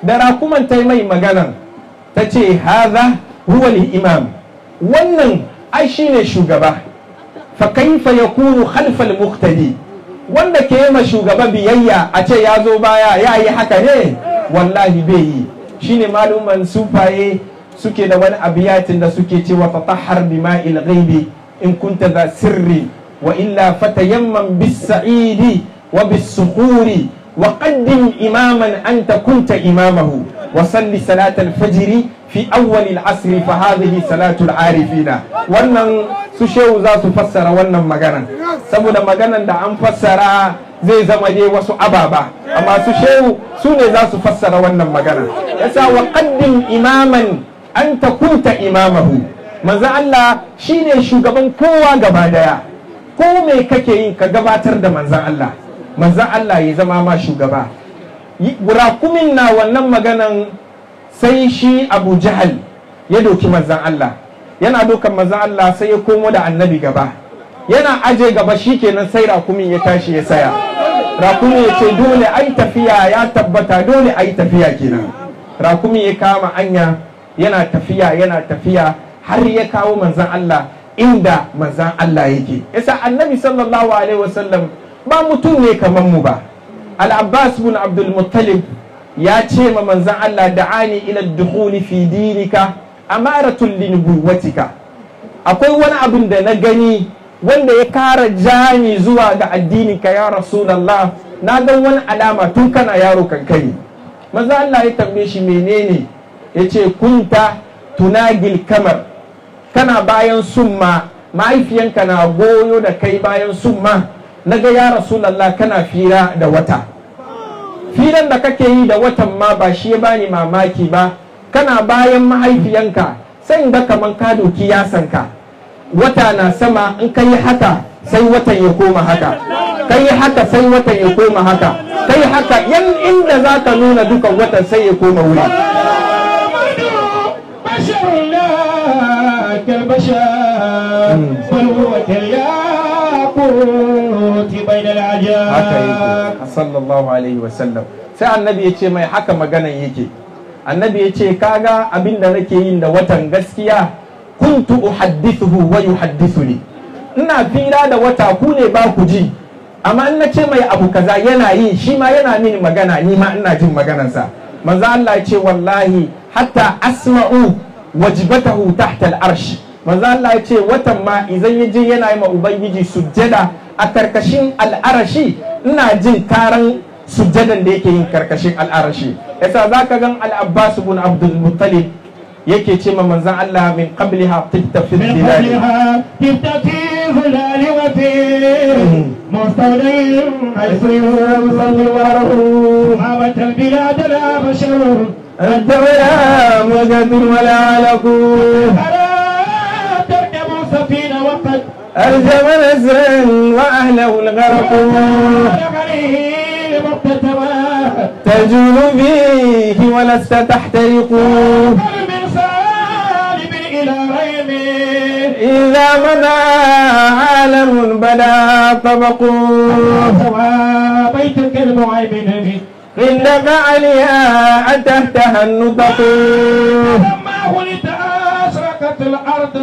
da rakuman ta mai magana ta ce haza huwa imam wannan ai shine shugaba fa kaifa yakunu khalfal muqtadi wanda ke yi ma shugaba biyayya a ce ya zo baya ya yi haka ne wallahi bai yi shine maluman sufaye suke da wani abiyatin da suke cewa tatahhar bima'il ghaibi in kunta za sirri wa illa fatayamman bis sa'idi wa bis sukhuri wa qaddim imaman anta kunta imamahu wa salli salat al fajr fi awwal al asr fa hadhihi salatu al arifina wannan su shehu za su fassara wannan magana saboda maganan da an fassara zai zama dai wasu ababa amma su shehu su ne za su fassara wannan magana yasa wa qaddim imaman anta kunta imamahu manzo Allah shine shugaban kowa gaba daya ko me kake yin ka gabatar da manzon Allah manzon Allah ya zama ma shugaba rakumin na wannan maganan sai shi Abu Jahal ya doki manzon Allah yana dokan manzon Allah sai ya komo da annabi gaba yana aje gaba shikenan sai rakumin ya tashi ya saya rakumin ya ce dole ai tafiya ya tabbata dole ai tafiya kenan rakumin ya kama anya yana tafiya yana tafiya har ya kawo manzan Allah inda manzan Allah yake yasa annabi sallallahu alaihi wasallam ba mutum ne kamar mu ba al-abbas bin abdul muttalib ya ce ma manzan Allah da'ani ila dukhuli fi dinika amaratul linubuwatika akwai wani abin da na gani wanda ya kara jani zuwa ga addininka ya rasulullah na ga wani alama tun kana yaro kankani manzan Allah ya tambaye shi menene yace kunta tunagil kamar kana bayan summa mahaifiyanka na goyo da kai bayan summa na ga ya rasulallah kana fira da wata firan da kake yi da watan ma ba shi ya bani mamaki ba kana bayan mahaifiyanka sai ga kaman ka doki yasanka wata na sama in ka yi haka sai watan ya koma haka ka yi haka sai watan ya koma haka ka yi haka yan inda za ka nuna dukan watan sai ya koma wuri بشر لا كالبشر بل هو كالياقوت بين العجاب haka yake sallallahu alaihi wasallam sai annabi ya ce mai haka maganan yake annabi ya ce kaga abin da nake yin da watan gaskiya kuntu uhaddithuhu wa yuhaddithuni ina fira da wata ku ne ba ku ji amma in na ce mai abu kaza yana yi shi ma yana mini magana ni ma ina jin maganansa manzo Allah ya ce wallahi hatta asma'u wajibatahu tahta al-arsh manzo Allah ya ce watan ma idan ya je yana yi ma ubangiji sujjada a karkashin al'arashi ina jin karan sujjadan da yake yin karkashin al'arashi yasa zaka gan al-Abbas ibn Abdul Muttalib yake ce ma manzon Allah min qabliha tibta fi من dilal قبلها كنت في ظلال وفي مستودع حيث يصلي وره هابت البلاد لا بشر أنت ولا مجد ولا علق ألا تركب سفينة وقد ألزم نزرا وأهله الغرق عليه مقتتما تجول فيه ولست تحترق من سالب إلى غيم إذا مضى عالم بدا طبق بيتك المعيمن عندك عليها أتهتها النطق لما ولدت أشرقت الأرض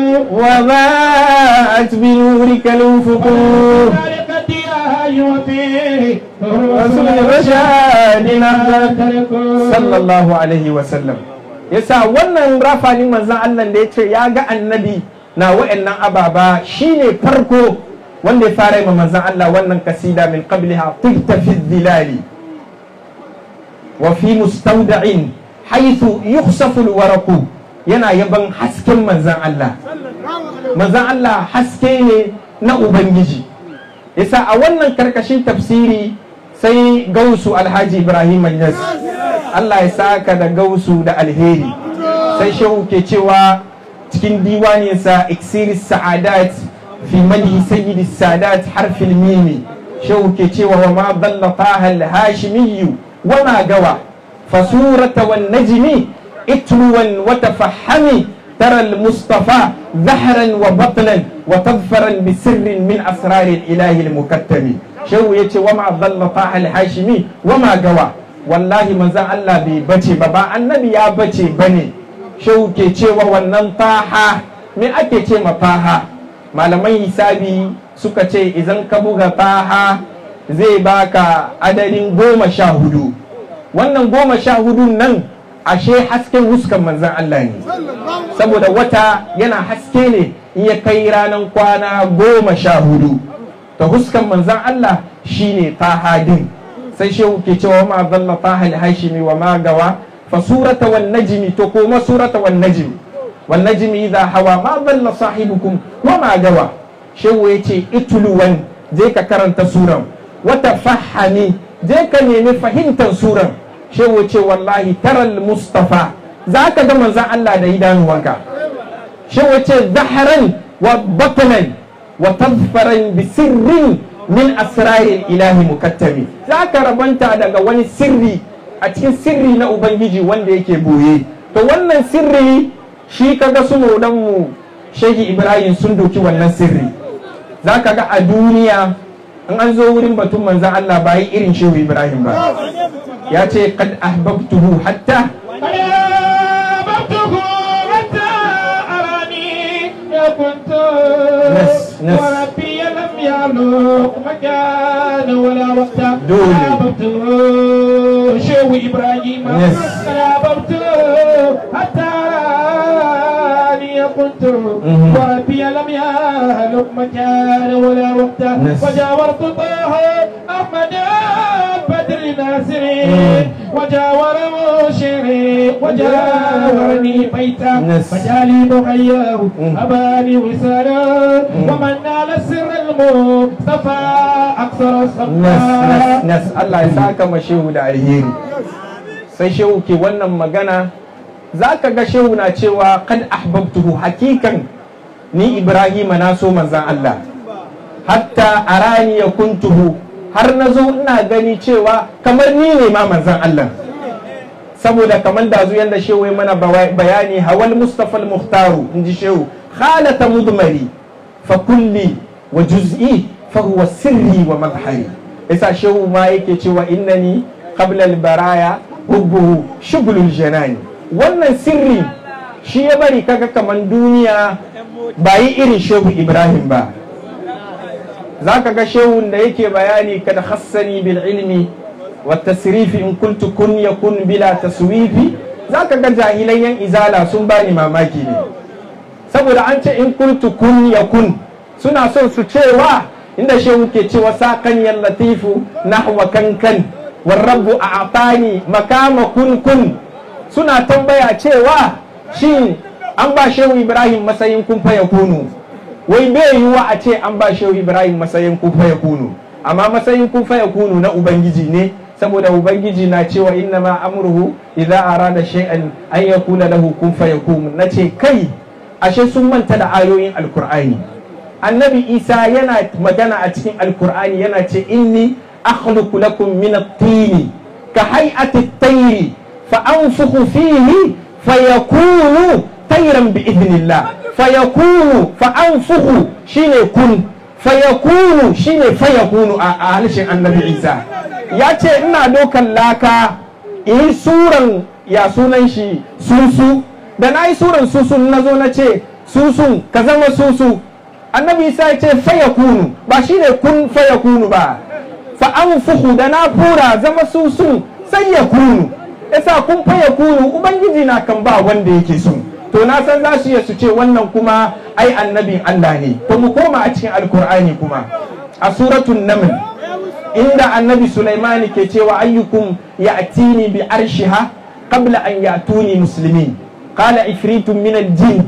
وضاءت بنورك الأفق ذلك دياها وفيه رسول رشاد sallallahu alaihi wasallam yasa wannan rafanin manzan Allah da ya ce ya ga annabi na wa'annan ababa shine farko wanda ya fara yi ma manzan Allah wannan kasida min qabliha tibta fi dhilali wa fi mustawda'in haythu yukhsafu alwaraqu yana yaban hasken manzan Allah manzan Allah haske ne na ubangiji yasa a wannan karkashin tafsiri sai gausu alhaji ibrahim yas Allah ya saka da gausu da alheri sai shehu ke cewa cikin diwaninsa iksiris sa'adat fi madhi sayyidi sadat harfil mimi shehu ke cewa wa ma dalla taha al-hashimiyyu wa ma gawa fasurata wan najmi itruwan wa tafahami ترى المصطفى ظهرا وبطنا وتظفرا بسر من اسرار الاله المكتم شو يتي وما ضل طه الهاشمي وما قوى wallahi manzan Allah bai bace ba ba annabi ya bace bane shehu ke cewa wannan faha me ake ce ma faha malaman hisabi suka ce idan ka buga faha zai baka adadin goma sha hudu wannan goma sha hudun nan ashe hasken huskan manzan Allah ne saboda wata yana haske ne in ya kai ranar kwana goma sha hudu ta huskan manzan Allah shine tahadin sai shehu ke cewa ma zalla tahal hashimi wa ma gawa fa surata wan najmi to kuma surata wan najmi wan najmi idha hawa ma zalla sahibukum wa ma gawa shehu yace ituluwan je ka karanta suran wata fahami je ka nemi fahimtar suran shehu ce wallahi taral mustafa za ka ga manzan Allah da idanuwanka shehu ce zaharan wa batanan wa tazfaran bi sirrin min asrarin ilahi mukattami za ka rabanta daga wani sirri a cikin sirri na ubangiji wanda yake boye to wannan sirri shi kaga su mu shehi ibrahim sun doki wannan sirri za ka ga a duniya in an zo wurin batun manzan Allah ba yi irin shehu ibrahim ba ya ce kad ahbabtuhu hatta أحببته حتى أراني كنت نس- نس. وربي لم يعلق مكان ولا وقت دولي. أحببته شو إبراهيم نس. أحببته حتى أراني كنت مهم. وربي لم يعلق مكان ولا وقت نس. وجاورت طه أحمد بدر ناصري مم. وجاور مشري وجاورني بيتا نس. فجالي مغياه مم. أباني وسالا ومن نال سر المصطفى أكثر nas nas الصفا nas Allah ya saka ma shehu da alheri sai shehu ke wannan magana za ka ga shehu na cewa kad ahbabtuhu hakikan ni Ibrahima na so manzan Allah hatta arani ya kuntuhu har na zo ina gani cewa kamar ni ne ma manzan Allah saboda kamar da zuyan da shehu ya mana bawa- bayani hawal mustafa al-muhtaru in ji shehu khalata mudmari fa kulli wa juz'i fa huwa sirri wa madhari yasa shehu ma yake cewa innani qabla al-baraya hubbuhu shughlul janani wannan sirri shi ya bari kaga kaman duniya ba yi irin shehu ibrahim ba za ka ga shehun da yake bayani kada hassani bil ilmi wa tasrifi in kuntu kun yakun bila taswifi za ka ga jahilan yan izala sun bani mamaki ne saboda an ce in kuntu kun yakun suna son su cewa inda shehu ke cewa sakan yan latifu nahwa kankan warrabu a atani makama kun kun suna tambaya cewa shin an ba shehu ibrahim matsayin kun fa yakunu wai bai yiwuwa a ce an ba shehu ibrahim matsayin kun fa yakunu amma matsayin kun fa yakunu na ubangiji ne saboda ubangiji na cewa inna ma amruhu idza arada shay'an an yakuna lahu kun fa yakun nace kai ashe sun manta da ayoyin alkur'ani annabi isa yana magana a cikin alkur'ani yana ce inni akhluqu lakum min at-tini ka hay'ati at-tayri fa anfukhu fihi fayakunu tayran bi idnillah fayakunu fa anfukhu shine kun fayakunu shine fayakunu a a harshen annabi isa ya ce ina dokan laka in suran ya sunan shi susu da na yi suran susun na zo na ce susun ka zama susu annabi isa ya ce fayakunu ba shine kun fayakunu ba fa anfuhu da na fura zama susun sai ya kunu yasa kun fayakunu ubangiji na kan ba wanda yake so to na san za su iya su ce wannan kuma ai annabin Allah ne to mu koma a cikin alkur'ani kuma a suratul naml inda annabi Sulaiman ke cewa ayyukum ya'tini bi arshiha qabla an ya'tuni muslimin qala ifritun min al-jin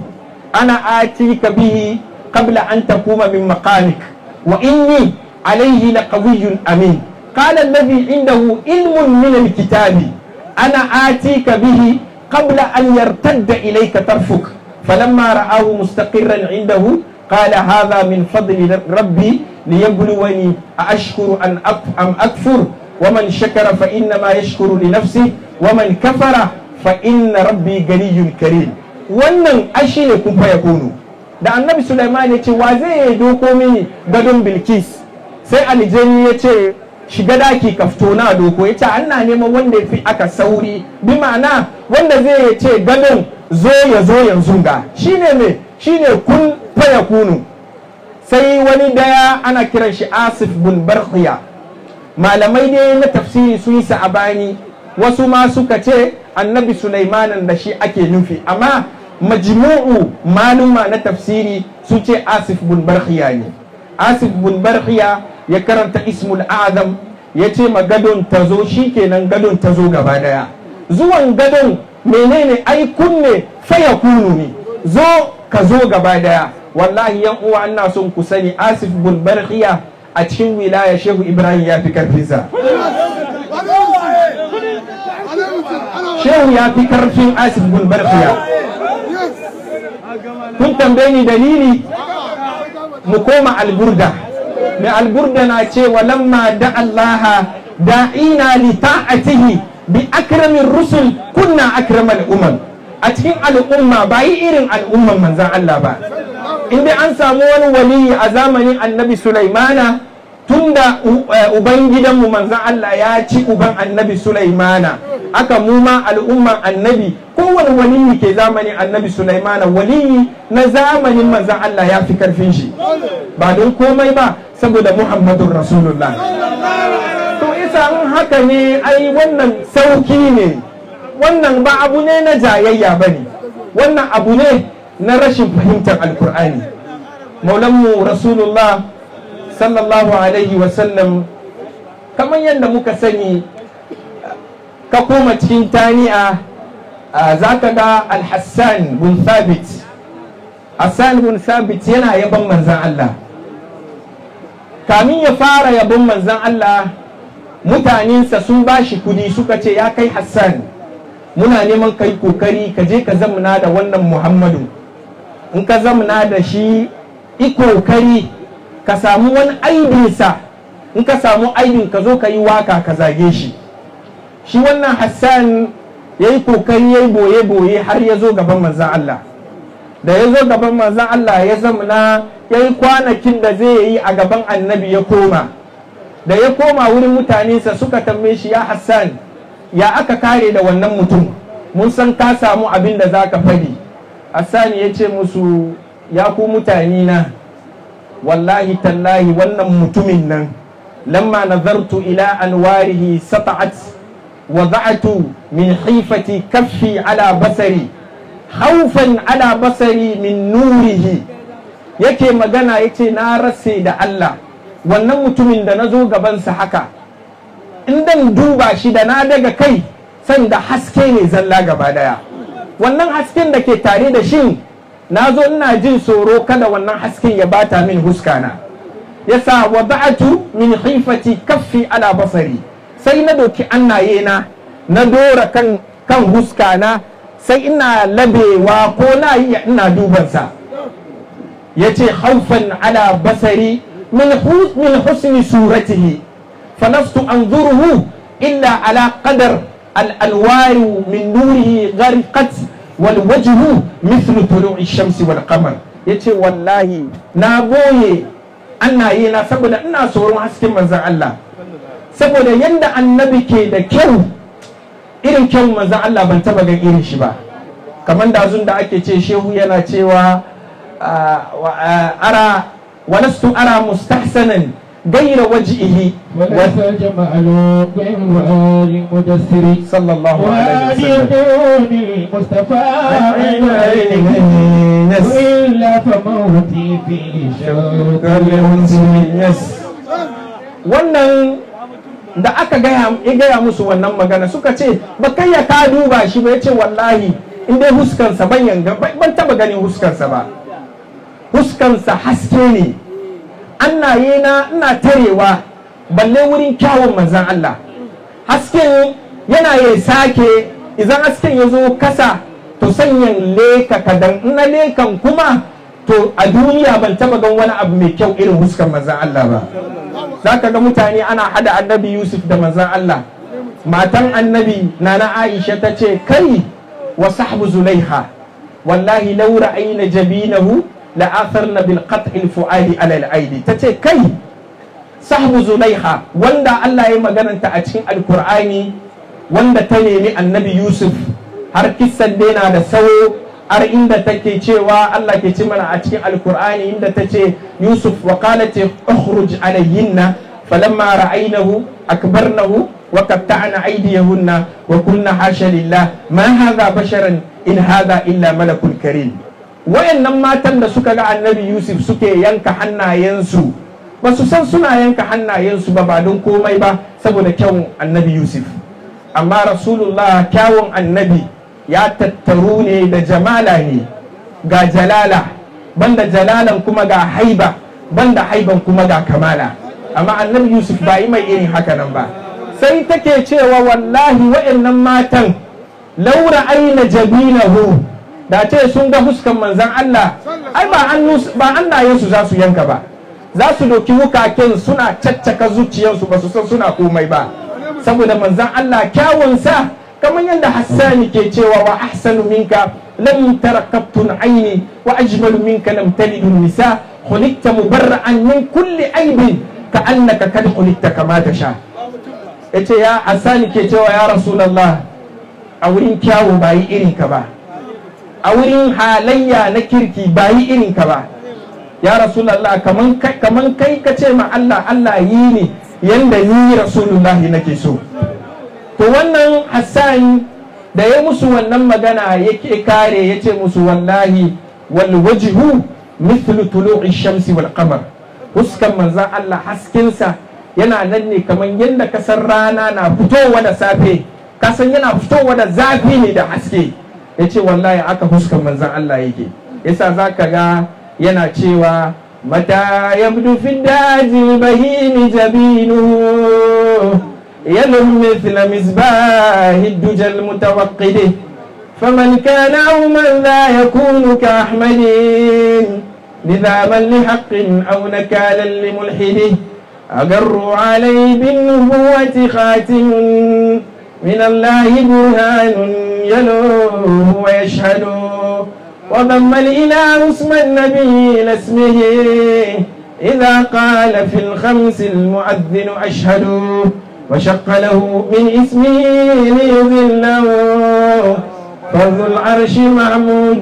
ana atika bihi qabla an takuma min maqamik wa inni alayhi laqawiyyun amin qala alladhi indahu ilmun min al-kitabi ana atika bihi قبل أن يرتد إليك طرفك فلما رآه مستقرا عنده قال هذا من فضل ربي ليبلوني أأشكر أن أم أكفر ومن شكر فإنما يشكر لنفسه ومن كفر فإن ربي غني كريم wannan ashi ne kun faya kunu da annabi Sulaiman ya ce wa zai doko mini gadon Bilkis sai aljani ya ce shiga daki ka fito na doko ya ce ana neman wanda ya fi aka sauri bi ma'ana wanda zai ce gadon zo ya zo yanzu ga shine me shine kun faya kunu sai wani daya ana kiran shi asif bin barkhiya malamai ne na tafsiri sun yi sa'abani wasu ma suka ce annabi sulaimanin da shi ake nufi amma majmu'u maluma na tafsiri sun ce asif bin barkhiya ne asif bin barkhiya ya karanta ismul azam ya ce ma gadon ta zo shi kenan gadon ta zo gaba daya zuwan gadon menene ai kunne faya kunu ne zo ka zo gaba daya wallahi yan uwa ina son ku sani asif bin barkhiya a cikin wilaya shehu ibrahim ya fi karfinsa shehu ya fi karfin asif bin barkhiya kun tambaye ni dalili mu koma alburda mai alburda na ce lamma da Allah da'ina li ta'atihi bi akramin rusul kunna akramal umam a cikin al'umma ba yi irin al'umman manzan Allah ba inda an samu wani waliyi a zamanin annabi Sulaimana tunda uban gidanmu manzan Allah ya ci uban annabi Sulaimana aka mu ma al'umman annabi kowane waliyi ke zamanin annabi Sulaimana waliyi na zamanin manzan Allah ya fi karfin shi ba don komai ba saboda Muhammadun Rasulullah to isa in haka ne ai wannan sauki ne wannan ba abu ne na jayayya ba ne wannan abu ne na rashin fahimtar alkur'ani maulanmu rasulullah sallallahu alaihi wasallam kamar yadda muka sani ka koma cikin tani'a za ka ga alhassan bin thabit hassan bin thabit yana yaban manzan Allah kamin ya fara yabon manzan Allah mutanensa sun ba shi kudi suka ce ya kai hassan muna neman kai kokari ka je ka zamana da wannan muhammadu in ka zamana da shi i kokari ka samu wani aibinsa in ka samu aibin ka zo ka yi waka ka zage shi shi wannan hassan ya yi kokari ya yi boye-boye har ya zo gaban manzan Allah da ya zo gaban manzan Allah ya zamana ya yi kwanakin da zai yi a gaban annabi ya koma da ya koma wurin mutanensa suka tambaye shi ya hassan ya aka kare da wannan mutum mun san ka samu abin da za ka fadi hassan ya ce musu ya ku mutane na wallahi tallahi wannan mutumin nan lamma nazartu ila anwarihi sata'at wada'atu min hifati kaffi ala basari haufan ala basari min nurihi yake magana yace na rase da Allah wannan mutumin da na zo gabansa haka in dan duba shi da na daga kai san da haske ne zalla gaba daya wannan hasken da ke tare da shi na zo ina jin tsoro kada wannan hasken ya bata min huskana yasa wada'atu min khifati kaffi ala basari sai na doki annaye na na dora kan kan huskana sai ina labewa ko na yi ina dubansa yace haufan ala basari من من حسن صورته فلست أنظره إلا على قدر الأنوار من نوره غرقت والوجه مثل طلوع الشمس والقمر yace wallahi na boye annaye na saboda ina tsoron hasken manzan Allah saboda yadda annabi ke da kyau irin kyau manzan Allah ban taba gan irin shi ba kamar da da ake ce shehu yana cewa ara ولست أرى مستحسنا غير وجهه وليس جمال غير وآل مدثر صلى الله عليه وسلم وآل المصطفى عين وإلا فموتي في شوق yes wannan da aka gaya ya gaya musu wannan magana suka ce ba kai ya ka duba shi ba yace wallahi in dai huskansa ban yanga ban taba ganin huskansa ba huskansa haske ne annaye na ina tarewa balle wurin kyawun manzan Allah hasken yana ya sake idan hasken ya zo kasa to sanyan leka kadan na lekan kuma to a duniya ban taba gan wani abu mai kyau irin huskan manzan Allah ba za ka ga mutane ana hada annabi Yusuf da manzan Allah matan annabi nana Aisha ta ce kai wa sahbu zulaiha wallahi laura aina jabinahu la'atharna bil qat'il fu'ali ala al aidi tace kai sahbu zulaiha wanda Allah ya magananta a cikin alkur'ani wanda ta nemi annabi yusuf har kissan na da sawo har inda take cewa Allah ke ci mana a cikin alkur'ani inda ta ce yusuf wa qalat ukhruj alayhinna falamma ra'aynahu akbarnahu wa qatta'na aydiyahunna wa qulna hasha lillah ma hadha basharan in hadha illa malakul karim wayannan matan da suka ga annabi yusuf suke yanka hannayensu ba su san suna yanka hannayensu ba ba don komai ba saboda kyawun annabi yusuf amma rasulullah kyawun annabi ya tattaru ne da jamala ne ga jalala banda jalalan kuma ga haiba banda haiban kuma ga kamala amma annabi yusuf ba yi mai irin haka nan ba sai take cewa wallahi wa'annan matan laura aina jabilahu da ce sun ga fuskan manzan Allah ai ba hannayensu za su yanka ba za su doki wukaken suna caccaka zuciyarsu ba su san suna komai ba saboda manzan Allah kyawunsa kamar yadda Hassani ke cewa wa ahsanu minka lam tarakattun aini wa ajmalu minka lam talidun nisa khuliqta mubarra'an min kulli aibin ka annaka kad khuliqta kama tasha yace ya Hassani ke cewa ya rasulullah a wurin kyawu ba yi irin ka ba a wurin halayya na kirki ba yi irin ka ba ya rasulallah kaman kai ka ce ma Allah Allah yi ne yanda ni rasulullahi nake so to wannan Hassan da ya musu wannan magana yake kare ya ce musu wallahi wal wajhu mithlu tulu'i shamsi wal qamar huskan manzan Allah haskinsa yana nan ne kaman yadda kasar rana na fitowa da safe kasan yana fitowa da zafi ne da haske ya ce wallahi aka huskan manzan Allah yake yasa za ka ga yana cewa mata yabdu fi daji bahimi jabinu yalum mithla misbahi dujal mutawaqqidi faman kana aw man la yakunu ka ahmadin نذابا لحق أو نكالا لملحده أقروا علي بالنبوة خاتم من الله برهان يلوه ويشهد وضم الإله اسم النبي إلى اسمه إذا قال في الخمس المؤذن أشهد وشق له من اسمه ليذله فذو العرش محمود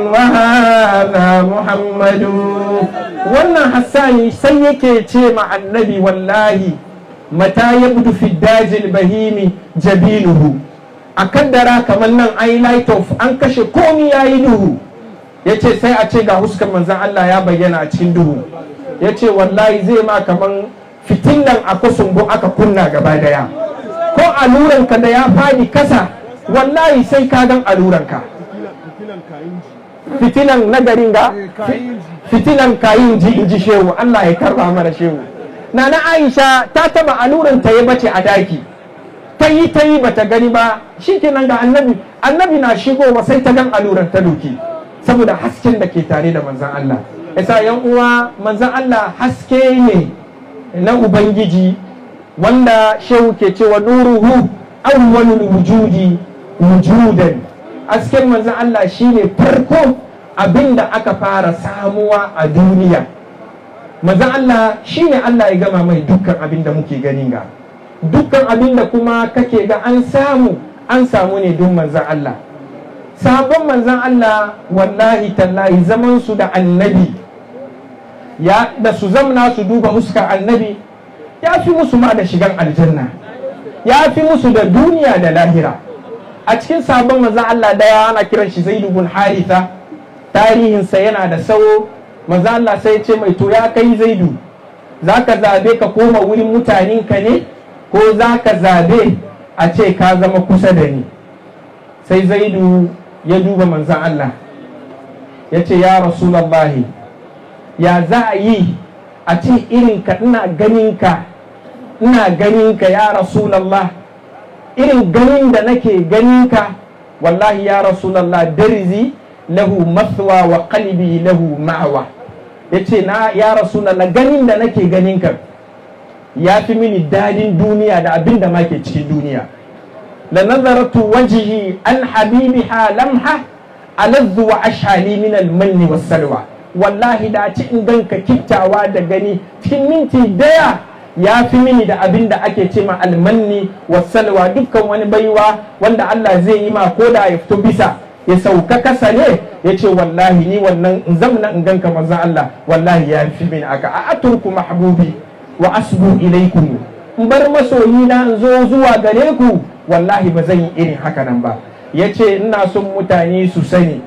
وهذا محمد wannan hassani sai yake ce ma annabi wallahi mata ya budu fi dajil bahimi jabiluhu a kaddara kamar nan ai light of an kashe komi ya yi duhu ya ce sai a ce ga huskan manzan Allah ya bayyana a cikin duhu ya ce wallahi zai ma kamar fitilan a kusumbu aka kunna gaba daya ko aluranka da ya fadi kasa wallahi sai ka gan aluranka fitilan na garin ga fitilan kayin ji in ji shehu Allah ya karba mana shehu na na Aisha ta taba aluran ta ya bace a daki ta yi ta yi bata gani ba shikenan ga annabi annabi na shigowa sai ta gan aluran ta doki saboda hasken da ke tare da manzan Allah yasa yan uwa manzan Allah haske ne na ubangiji wanda shehu ke cewa nuruhu awwalul wujudi wujudan hasken manzan Allah shine farko abinda aka fara samuwa a duniya manzan Allah shine Allah ya gama mai dukkan abin da muke gani ga dukkan abin da kuma kake ga an samu an samu ne don manzan Allah sabon manzan Allah wallahi tallahi zaman su da annabi ya da su zamna su duba huskar annabi ya fi musu ma da shigan aljanna ya fi musu da duniya da lahira a cikin sabon manzan Allah daya ana kiran shi Zaid ibn Haritha tarihinsa yana da sawo manzan Allah sai ya ce mai to ya kai Zaidu zaka zabe ka koma wurin mutanen ka ne ko zaka zabe a ce ka zama kusa da ni sai Zaidu ya duba manzan Allah ya ce ya Rasulullahi ya za a yi a ce irin ka ina ganin ka ina ganin ka ya Rasulullah irin ganin da nake ganin ka wallahi ya rasulallah darzi lahu mathwa wa qalbi lahu ma'wa yace na ya rasulallah ganin da nake ganin ka ya fi mini dadin duniya da abin da ma ke cikin duniya la nazaratu wajhi an habibiha lamha aladhu wa ashali min al manni was salwa wallahi da ci in ganka kittawa da gani cikin minti daya ya fi mini da abin da ake ce ma almanni wasalwa dukkan wani baiwa wanda Allah zai yi ma ko da ya fito bisa ya sauka kasa ne ya ce wallahi ni wannan in zamna in ganka manzon Allah wallahi ya fi mini aka a aturku mahbubi wa asbu ilaikum in bar masoyi na in zo zuwa gare ku wallahi ba zan yi irin haka nan ba ya ce ina son mutane su sani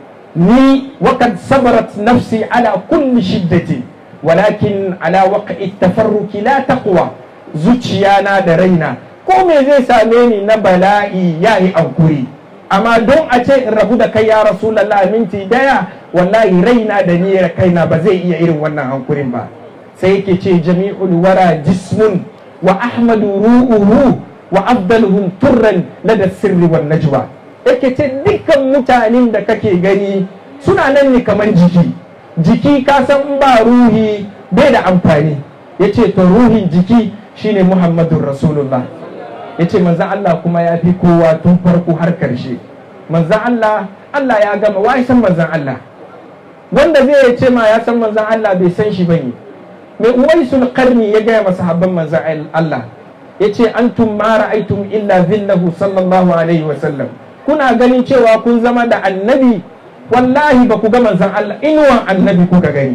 ni wakad sabarat nafsi ala kulli shiddati walakin ala waqi tafarruki la taqwa zuciyana da raina ko me zai same ni na bala'i yayi ankuri amma don a ce in rabu da kai ya rasulullah minti daya wallahi raina da ni kaina ba zai iya irin wannan hankurin ba sai yake ce jami'ul wara jismun wa ahmadu ru'uhu wa afdaluhum turran lada sirri wan najwa yake ce dukkan mutanen da kake gani suna nan ne kamar jiki jiki ka san in ba ruhi bai da amfani yace to ruhin jiki shine muhammadun rasulullah yace manzon Allah kuma ya fi kowa tun farko har karshe manzon Allah Allah ya gama wai san manzon Allah wanda zai ce ma ya san manzon Allah bai san shi bane mai uwaisul karni ya gaya masa habban manzon Allah yace antum ma ra'aytum illa zillahu sallallahu alaihi wa sallam kuna ganin cewa kun zama da annabi wallahi ba ku ga manzon Allah inuwan annabi kuka gani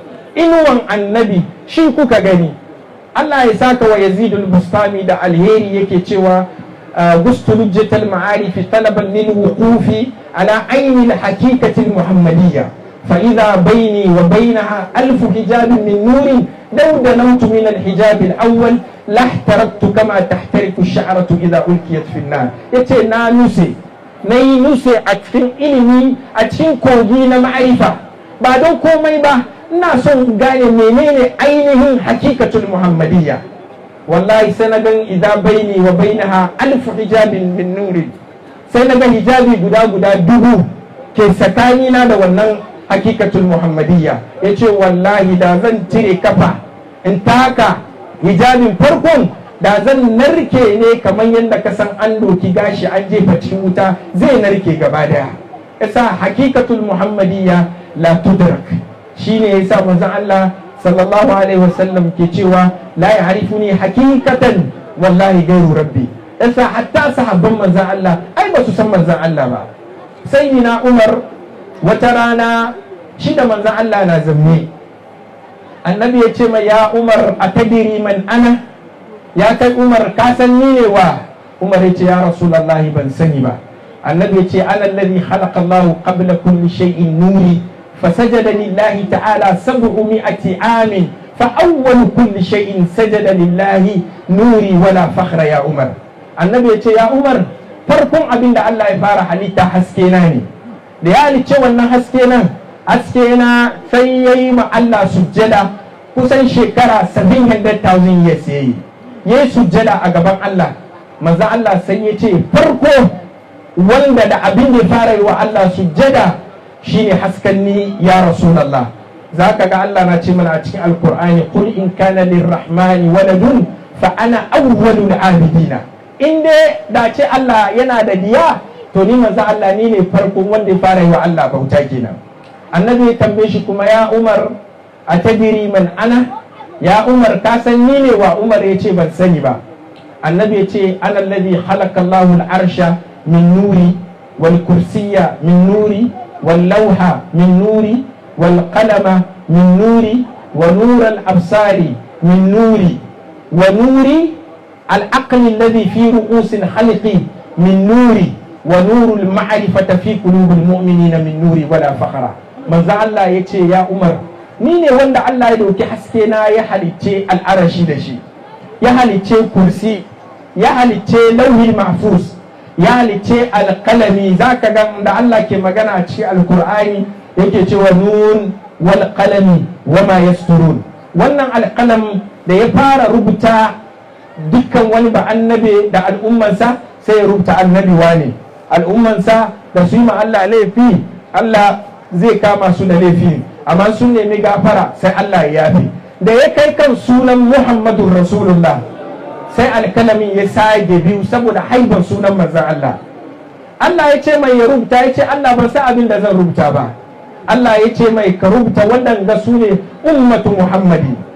inuwan annabi shi kuka gani Allah ya saka wa yazidul bustami da alheri yake cewa gustu lujjatal ma'arif talaban lil wuqufi ala ayni al haqiqati al muhammadiyya fa idha bayni wa baynaha alf hijab min nur law danawtu min al hijab al awwal lahtaraktu kama tahtariku ash-sha'ratu idha ulqiyat fi an-nar yace na nuse na yi nuse a cikin ilimi a cikin kogi na ma'arifa ba don komai ba ina son gane menene ainihin hakikatul muhammadiyya wallahi sai na gan idza baini wa bainaha alf hijabin min nurin sai na ga hijabi guda guda dubu ke tsakanina da wannan hakikatul muhammadiyya yace wallahi da zan cire kafa in taka hijabin farkon da zan narke ne kamar yadda ka san an doki gashi an jefa cikin wuta zai narke gaba daya yasa hakikatul muhammadiyya la tudrak shine yasa manzon Allah sallallahu alaihi wasallam ke cewa la ya'rifuni hakikatan wallahi gairu rabbi yasa hatta sahabban manzon Allah ai ba su san manzon Allah ba sayyidina Umar wata rana shi da manzon Allah na zamme annabi ya ce mai ya Umar atadiri man ana ya kai umar ka san ni ne wa umar ya ce ya rasulullahi ban sani ba annabi ya ce ana alladhi khalaqa Allah qabla kulli shay'in nuri fasajada lillahi ta'ala sab'u mi'ati amin fa awwal kulli shay'in sajada lillahi nuri wala fakhra ya umar annabi ya ce ya umar farkon abin da Allah ya fara halitta haske na ne da ya halicce wannan haske nan haske na sai yayi ma Allah sujjada kusan shekara 700,000 years yayi ya yi sujjada a gaban Allah manzo Allah sai ya ce farko wanda da abin da fara yi wa Allah sujjada shine hasken ni ya rasulallah za ka ga Allah na ce mana a cikin alkur'ani qul in kana lirrahmani waladun fa ana awwalul abidina in dai da ce Allah yana da diya to ni manzo Allah ni ne farkon wanda ya fara yi wa Allah bauta kenan annabi ya tambaye shi kuma ya Umar a tadiri man ana ya umar ka san ni ne wa umar ya ce ban sani ba annabi ya ce ana alladhi khalaqa Allahu al-arsha min nuri wal kursiyya min nuri wal lawha min nuri wal qalama min nuri wa nur al-absari min nuri wa nuri al-aqli alladhi fi ru'us al-khalqi min nuri wa nur al-ma'rifati fi qulubi al-mu'minina min nuri wala fakhra manzo Allah yace ya umar ni ne wanda Allah ya dauki haske na ya halicce al'arashi da shi ya halicce kursi ya halicce lauhi mahfuz ya halicce alkalami za ka ga da Allah ke magana a cikin alkur'ani yake cewa nun wal qalami wa ma yasturun wannan alkalam da ya fara rubuta dukkan wani ba annabi da al'ummansa sai ya rubuta annabi wane al'ummansa da su yi ma Allah laifi Allah zai kama su da laifi amma sun nemi gafara sai Allah ya yafi da ya kai kan sunan Muhammadun Rasulullah sai alkalamin ya sage biyu saboda haibar sunan manzan Allah Allah ya ce mai ya rubuta ya ce Allah ban san abin da zan rubuta ba Allah ya ce mai ka rubuta waɗanda su ne ummatu Muhammadi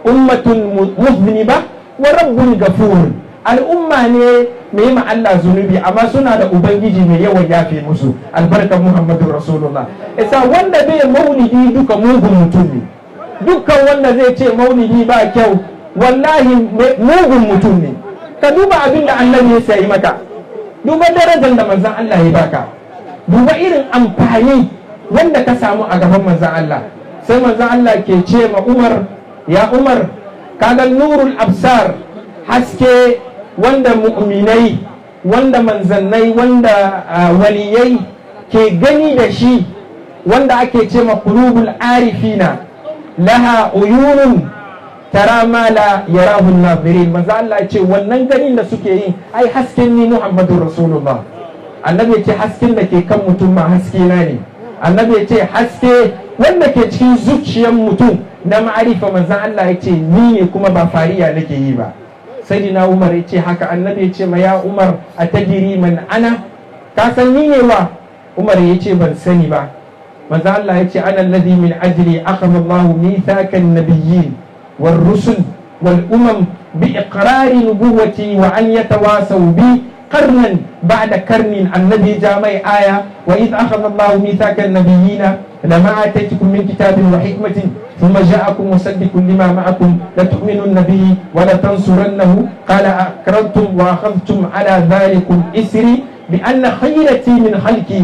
ummatun muzniba wa rabbun gafur al'umma ne mai ma Allah zunubi amma suna da ubangiji mai yawan yafe musu albarkar muhammadu rasulullah isa wanda bai maulidi duka mugun mutum ne dukkan wanda zai ce maulidi ba kyau wallahi mugun mutum ne ka duba abin da annabi ya sayi maka duba darajar da manzan Allah ya baka duba irin amfani wanda ka samu a gaban manzan Allah sai manzan Allah ke ce ma Umar ya Umar kaga nurul absar haske wanda mu'minai wanda manzannai wanda waliyai ke gani da shi wanda ake ce ma qulubul arifina laha uyunun tara ma la yarahu an-nazirin manzo Allah ya ce wannan ganin da suke yi ai hasken ni Muhammadu Rasulullah annabi ya ce hasken da ke kan mutum ma haske na ne annabi ya ce haske wanda ke cikin zuciyar mutum na ma'arifa manzon Allah ya ce ni ne kuma ba fariya nake yi ba sayyidina Umar ya ce haka annabi ya ce ma ya Umar atajiri man ana ka san ni ne wa Umar ya ce ban sani ba manzo Allah ya ce ana alladhi min ajli akhadha Allahu mithaqan nabiyyin والرسل والأمم بإقرار نبوتي وأن يتواسوا بي قرنا بعد قرن النبي جامع آية وإذ أخذ الله ميثاق النبيين لما آتيتكم من كتاب وحكمة ثم جاءكم مصدق لما معكم لتؤمنن به ولتنصرنه قال أقررتم وأخذتم على ذلكم إسري بأن خيرتي من خلقي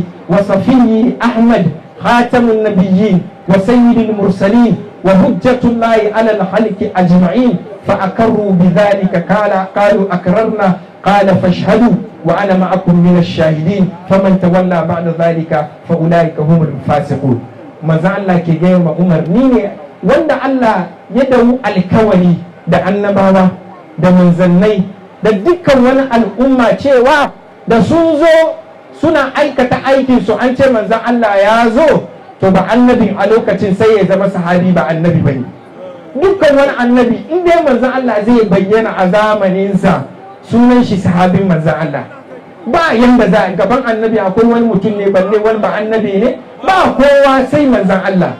وصفي أحمد خاتم النبيين وسيد المرسلين وهجة الله على الخلق أجمعين فأقروا بذلك قال قالوا أكررنا قال فاشهدوا وأنا معكم من الشاهدين فمن تولى بعد ذلك فأولئك هم الفاسقون maza Allah ke gaya ma Umar ni ne wanda Allah ya dawo alkawari da annabawa da manzannai da dukkan wani al'umma cewa da sun zo suna aikata aikinsu an ce manzan Allah ya zo to ba annabin a lokacin sai ya zama sahabi ba annabi bane dukkan wani annabi in dai manzon Allah zai bayyana a zamaninsa sunan shi sahabin manzon Allah ba yanda za gaban annabi akwai wani mutum ne balle wani ba annabi ne ba kowa sai manzon Allah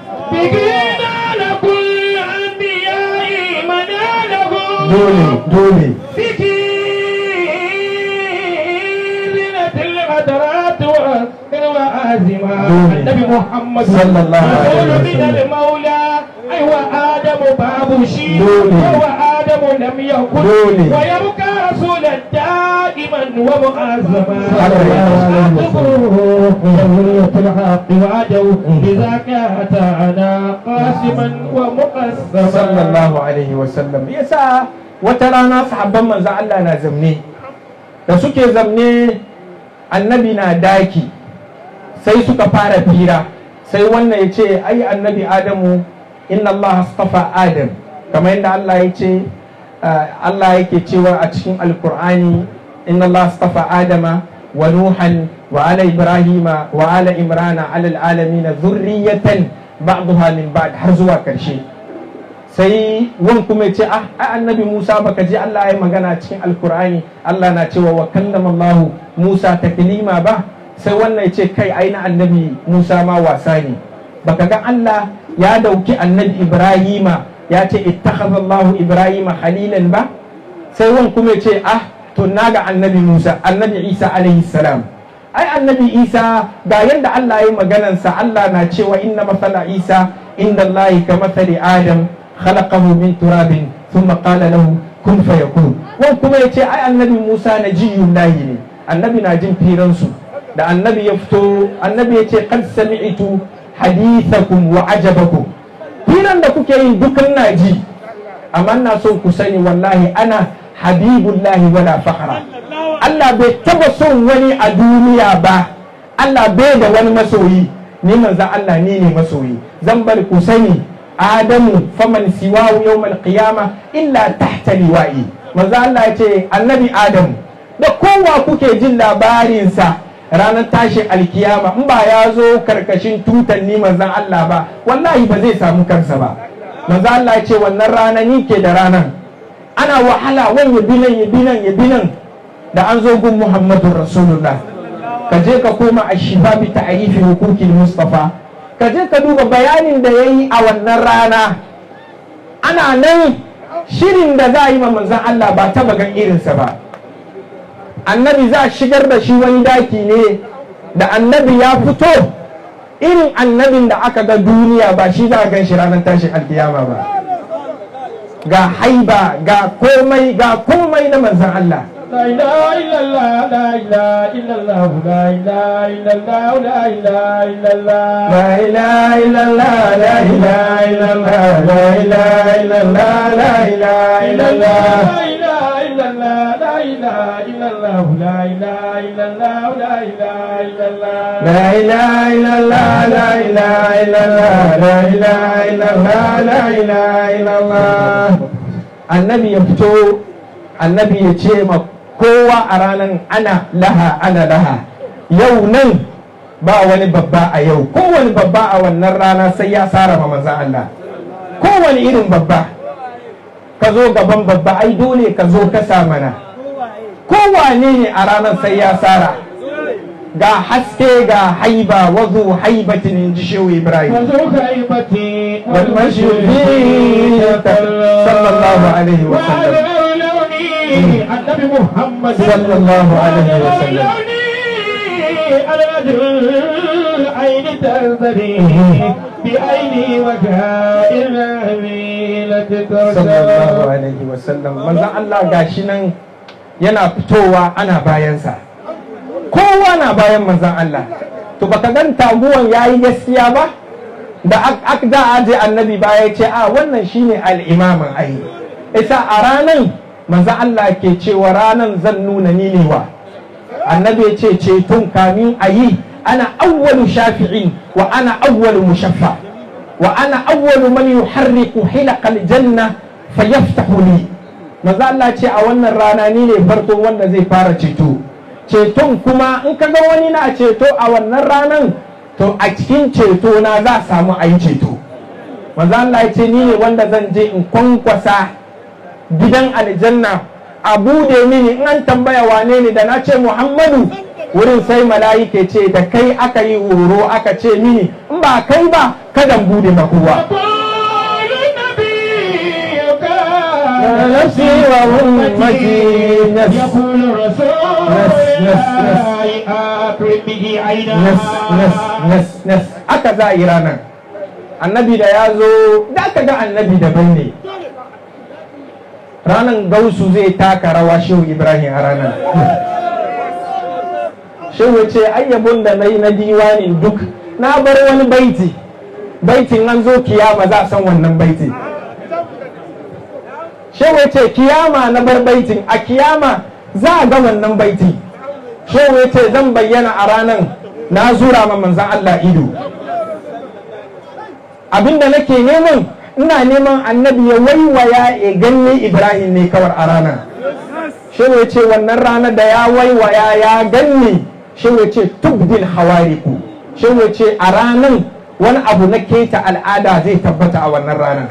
dole dole النبي محمد صلى الله عليه رسول من وسلم. المولى أيوة آدم باب شيء دولي. وهو آدم لم يكن دولي. ويبقى رسولا دائما ومعظما صلى الله عليه وسلم. جمهورية الحق وعدو لذاك أتانا قاسما ومقسما sallallahu alaihi wasallam yasa wata rana sahabban manzon Allah na zamne da suke zamne annabi na daki sai suka fara fira sai wannan ya ce ai annabi adamu inna Allah astafa adam kamar yadda Allah ya ce uh, Allah yake cewa a cikin alkur'ani inna Allah astafa adama wa nuhan wa ala ibrahima wa ala imrana ala alamin zurriyatan ba'daha min ba'd har zuwa karshe sai wan kuma ya ce ah ai annabi Musa baka ji Allah ya magana cikin alkur'ani Allah na cewa wa kallama Allah Musa taklima ba sai wannan ya ce kai ai na annabi Musa ma wasa ne baka ga Allah ya dauki annabi Ibrahima ya ce ittakhadha Allah Ibrahima khalilan ba sai wan kuma ya ce ah to naga annabi Musa annabi Isa alaihi salam ai annabi Isa ga yanda Allah ya maganansa Allah na cewa inna masala Isa inda Allah ka masali Adam خلقه من تراب ثم قال له كن فيكون wan kuma ya ce ai annabi Musa na jiyun lahi ne annabi na jin firansu da annabi ya fito annabi ya ce qad sami'tu hadithakum wa ajabakum firan da kuke yin dukan na ji amma ina son ku sani wallahi ana habibullahi wala fakhra Allah bai taba son wani a duniya ba Allah bai da wani masoyi ni manzo Allah ni ne masoyi zan bar ku sani adamu faman siwahu yawmal qiyama illa tahta liwa'i manzo Allah ya ce annabi adamu da kowa kuke jin labarinsa ranar tashin alkiyama in ba ya zo karkashin tutan ni manzon Allah ba wallahi ba zai samu kansa ba manzo Allah ya ce wannan rana ni ke da ranan ana wahala wani ya binan ya binan ya binan da an zo gun Muhammadu Rasulullah ka je ka koma a shifa bi ta'rifi hukukin Mustafa ka je ka duba bayanin da ya yi a wannan rana ana nan shirin da za a yi ma manzan Allah ba taba gan irinsa ba annabi za a shigar da shi wani daki ne da annabi ya fito irin annabin da aka ga duniya ba shi za a gan shi ranar tashin alkiyama ba ga haiba ga komai ga komai na manzan Allah لا إله إلا الله لا إله إلا الله لا إله إلا الله لا إله إلا الله لا إله إلا الله لا إله إلا الله لا إله إلا الله لا إله إلا الله لا إله إلا الله لا إله إلا الله لا إله إلا الله لا إله إلا الله لا إله إلا الله لا إله إلا الله لا إله إلا الله لا إله إلا الله annabi ya fito annabi ya ce ma kowa a ranar ana laha ana laha yau nan ba wani babba a yau kowane babba a wannan rana sai ya sara ma manzan Allah kowane irin babba ka zo gaban babba ai dole ka zo ka mana kowane ne a ranar sai ya sara ga haske ga haiba wazu haibatin in ji shehu ibrahim وذوق هيبتي والمشرفين صلى الله عليه وسلم لوني النبي محمد صلى الله عليه وسلم الرجل العين تنظري بعيني وكائن الهميلة sallallahu alaihi wasallam manzon Allah gashi nan yana fitowa ana bayansa kowa na bayan manzon Allah to baka gan taguwan yayi gaskiya ba da ak da aje annabi baya ya ce a wannan shine al-imamin ai isa a ranan manzon Allah ke cewa ranan zan nuna ni ne wa annabi ya ce ceton kamin ayi ana awwalu shafi'in wa ana awwalu mushaffa wa ana awwalu man yuharriku hilaqal janna fayaftahu li manzo Allah ce a wannan rana ni ne farko wanda zai fara ceto ceton kuma in ka ga wani na ceto a wannan ranan to a cikin ceto na za a samu a yi ceto manzo Allah ya ce ni ne wanda zan je in kwankwasa gidan aljanna a bude mini in an tambaya wane ne da na ce Muhammadu wurin sai mala'ike ce da kai aka yi horo aka ce mini in ba kai ba kada bude ma kowa قول نبيك نفسي وأمتي نفس يقول الرسول نس نس نس أكرم به عينا nas nas nas nas aka za a yi ranar annabi da ya zo da aka ga annabi daban ne ranar gausu zai taka rawa shehu ibrahim a ranar shehu ya ce ayyabun da na yi na diwanin duk na bar wani baiti baitin an zo kiyama za a san wannan baiti shehu ya ce kiyama na bar baitin a kiyama za a ga wannan baiti shehu ya ce zan bayyana a ranar na zura ma manzan Allah ido abinda nake neman ina neman annabi ya waiwaya ya ganni ibrahim ne kawar a ranar shehu ya ce wannan ranar da ya waiwaya ya ganni shehu ya ce tubdil hawariku shehu ya ce a ranar wani abu na keta al'ada zai tabbata a wannan ranar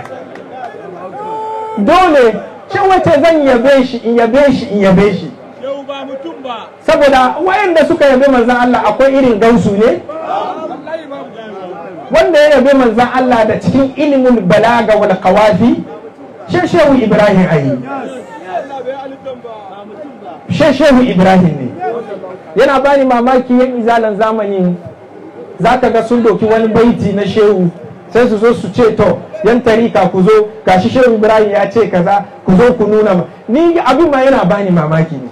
dole shehu ya ce zan yabe shi in yabe shi in yabe shi saboda wayanda suka yabe manzan Allah akwai irin gausu ne wanda ya yabe manzan Allah da cikin ilimin balaga wal qawafi shehu Ibrahim ayi shehu Ibrahim ne yana bani mamaki yan izalan zamani zaka ga sun doki wani baiti na shehu sai su zo su ce to yan tarika ku zo gashi shehu Ibrahim ya ce kaza ku zo ku nuna ma ni abin ma yana bani mamaki ne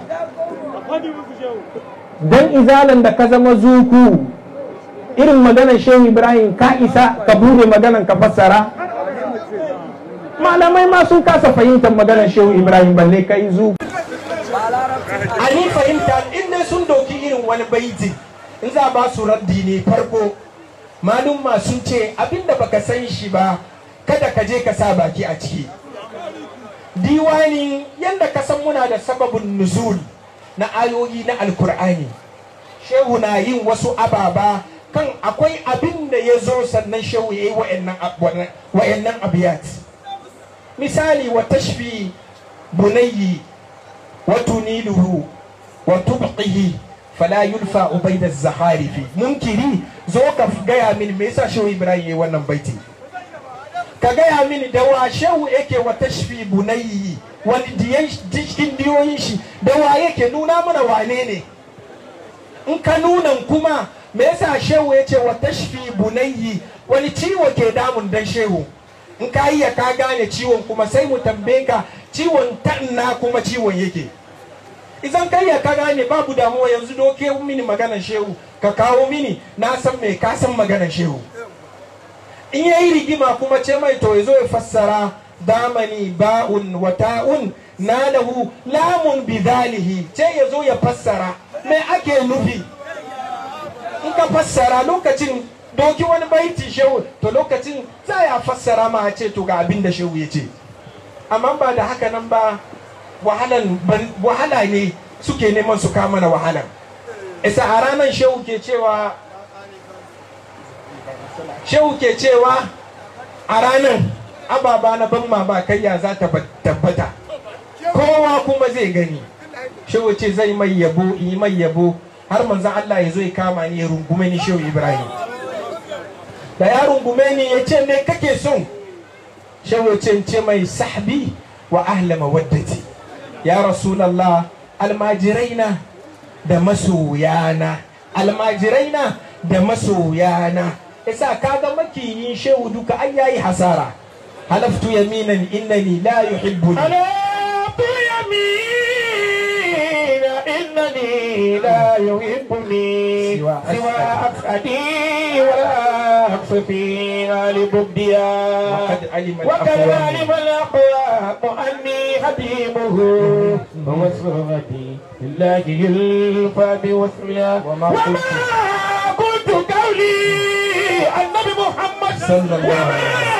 dan izalan da ka zama zuku irin maganar shehu ibrahim ka isa ka bude maganar ka fassara malamai ma sun kasa fahimtar maganar shehu ibrahim balle kai zu ani fahimta inda sun doki irin wani baiti in za ba su raddi ne farko malum ma sun ce abinda baka san shi ba kada ka je ka sa baki a ciki diwani yanda ka san muna da sababin nuzul na ayoyi na alkur'ani shehu na yin wasu ababa kan akwai abin da ya zo sannan shehu ya yi wa'annan abiyat misali wa tashfi bunayyi wa tuniluhu wa tubqihi fala yulfa ubaida zaharifi munkiri zo ka gaya min me yasa shehu ibrahim ya yi wannan baiti ka gaya mini da wa shehu yake wa tashfi bunayyi wani diyan cikin diyoyin shi da wa yake nuna mana wane ne in ka nuna kuma me yasa shehu ya ce wa tashfi bunayyi wani ciwo ke damun dan shehu in ka iya ka gane ciwon kuma sai mu tambaye ka ciwon tanna kuma ciwon yake idan ka iya ka gane babu damuwa yanzu doke mini maganar shehu ka kawo mini na san me ka san maganar shehu in yayi rigima kuma ce mai to yazo ya fassara damani ba'un wa ta'un nalahu lamun bidalihi ce yazo ya fassara me ake nufi in ka fassara lokacin doki wani baiti shehu to lokacin za ya fassara ma a ce to ga abin da shehu ya ce amma ba da haka nan ba wahalan wahala ne suke neman su kama na wahala isa a ranar shehu ke cewa shehu ke cewa a ranar ababa na ban mamakayya za ta tabbata kowa kuma zai gani shehu ce zai mai yabo yi mai yabo har manzan Allah ya zo ya kama ni ya rungume ni shehu Ibrahim da ya rungume ni ya ce me kake son shehu ce ce mai sahbi wa ahla mawaddati ya rasulallah almajiraina da masoyana almajiraina da masoyana yasa kaga makiyin shehu duka ai yayi hasara halaftu yaminan innani la yuhibbuni حلفت يمين إنني لا يحبني سوى سوى أسعدي ولا أقصفي لبديا وقد علم وقد الأقوام. علم الأقوام أني حبيبه ووصفتي لله يلفى بوصفها وما وما قلت- قلت قولي النبي محمد صلى الله عليه وسلم.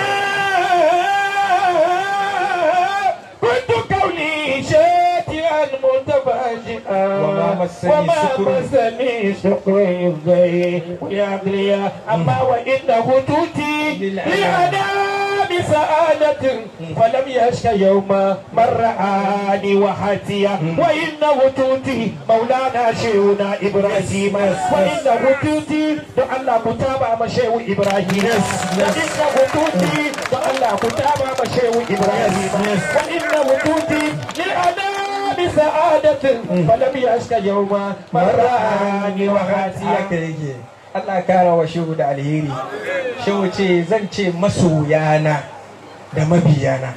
كنت قولي شاتئا متفاجئا وما مسني وما سكر. مسني سكر يفضي ويغلي أما وإنه توتي للأنام. لأنام سعادة فلم يشك يوم من رآني وحاتيا وإنه توتي مولانا شيخنا إبراهيم وإنه توتي دعا متابع مشيخ إبراهيم وإنه توتي دعا متابع مشيخ إبراهيم وإنه توتي للأنام سعادة فلم يشك يوم من رآني وحاتيا haka yake Allah kara wa shehu da alheri shehu ce zan ce masoyana da mabiyana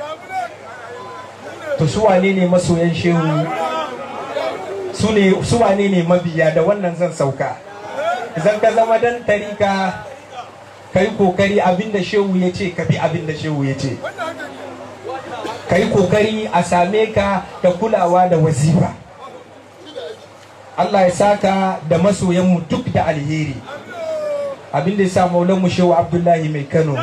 to su wane ne masoyan shehu su ne su wane ne mabiya da wannan zan sauka zan ka zama dan tarika ka yi kokari abinda shehu ya ce ka bi abinda shehu ya ce ka yi kokari a same ka da kulawa da wazifa Allah ya saka da masoyanmu duk da alheri abin da ya sa maulanmu shehu abdullahi mai kano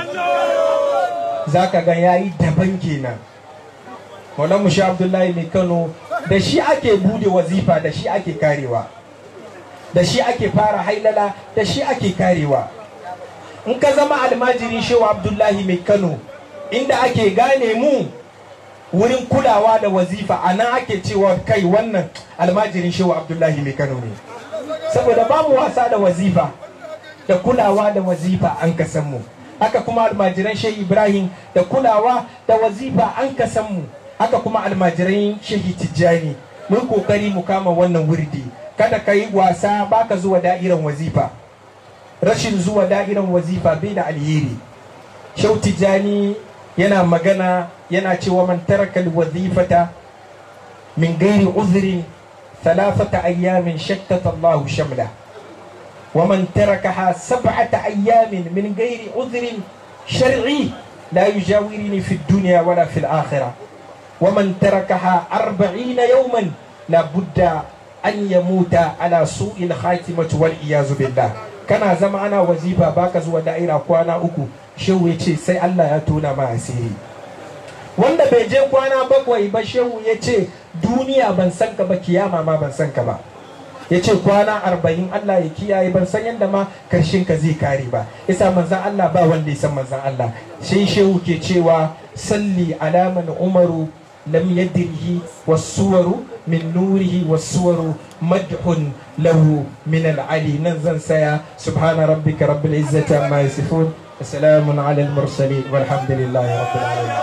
za ka ga ya yi daban kenan maulanmu shehu abdullahi mai kano da shi ake bude wazifa da shi ake karewa da shi ake fara hailala da shi ake karewa in ka zama almajirin shehu abdullahi mai kano inda ake gane mu wurin kulawa da wazifa a nan ake cewa kai wannan almajirin shehu abdullahi mai kano ne saboda ba mu wasa da wazifa da kulawa da wazifa an kasan mu haka kuma almajiran shehu ibrahim da kulawa da wazifa an kasan mu haka kuma almajiran shehu tijjani mun kokari mu kama wannan wurdi kada ka yi wasa baka zuwa da'iran wazifa rashin zuwa da'iran wazifa bai da alheri shehu tijjani yana magana yana cewa man taraka alwazifata min gairi uzrin thalathata ayyamin shattata Allahu shamla wa man tarakaha sab'ata ayyamin min gairi uzrin shar'i la yujawirini fi dunya wala fi al-akhirah wa man tarakaha arba'ina yawman la budda an yamuta ala su'il khatimati wal iyazu billah kana zama ana wazifa baka zuwa da'ira kwana uku shehu ya ce sai Allah ya tona ma asiri wanda bai je kwana bakwai ba shehu ya ce duniya ban san ka ba kiyama ma ban san ka ba ya ce kwana arba'in Allah ya kiyaye ban san yadda ma karshen ka zai kare ba isa manzan Allah ba wanda ya san manzan Allah sai shehu ke cewa salli alaman umaru lam yadrihi wasuwaru min nurihi wasuwaru madhun lahu min al'ali nan zan saya subhana rabbika rabbil izzati amma yasifun وسلام على المرسلين والحمد لله رب العالمين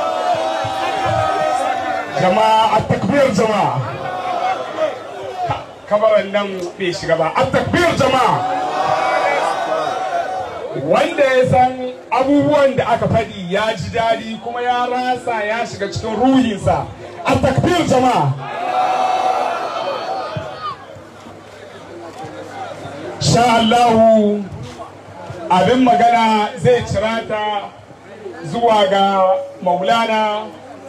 jama'a a takbir jama'a kabaran nan bai shiga ba a takbir jama'a wanda ya san abubuwan da aka faɗi ya ji daɗi kuma ya rasa ya shiga cikin ruhinsa a takbir jama'a sha Allahu abin magana zai cirata zuwa ga maulana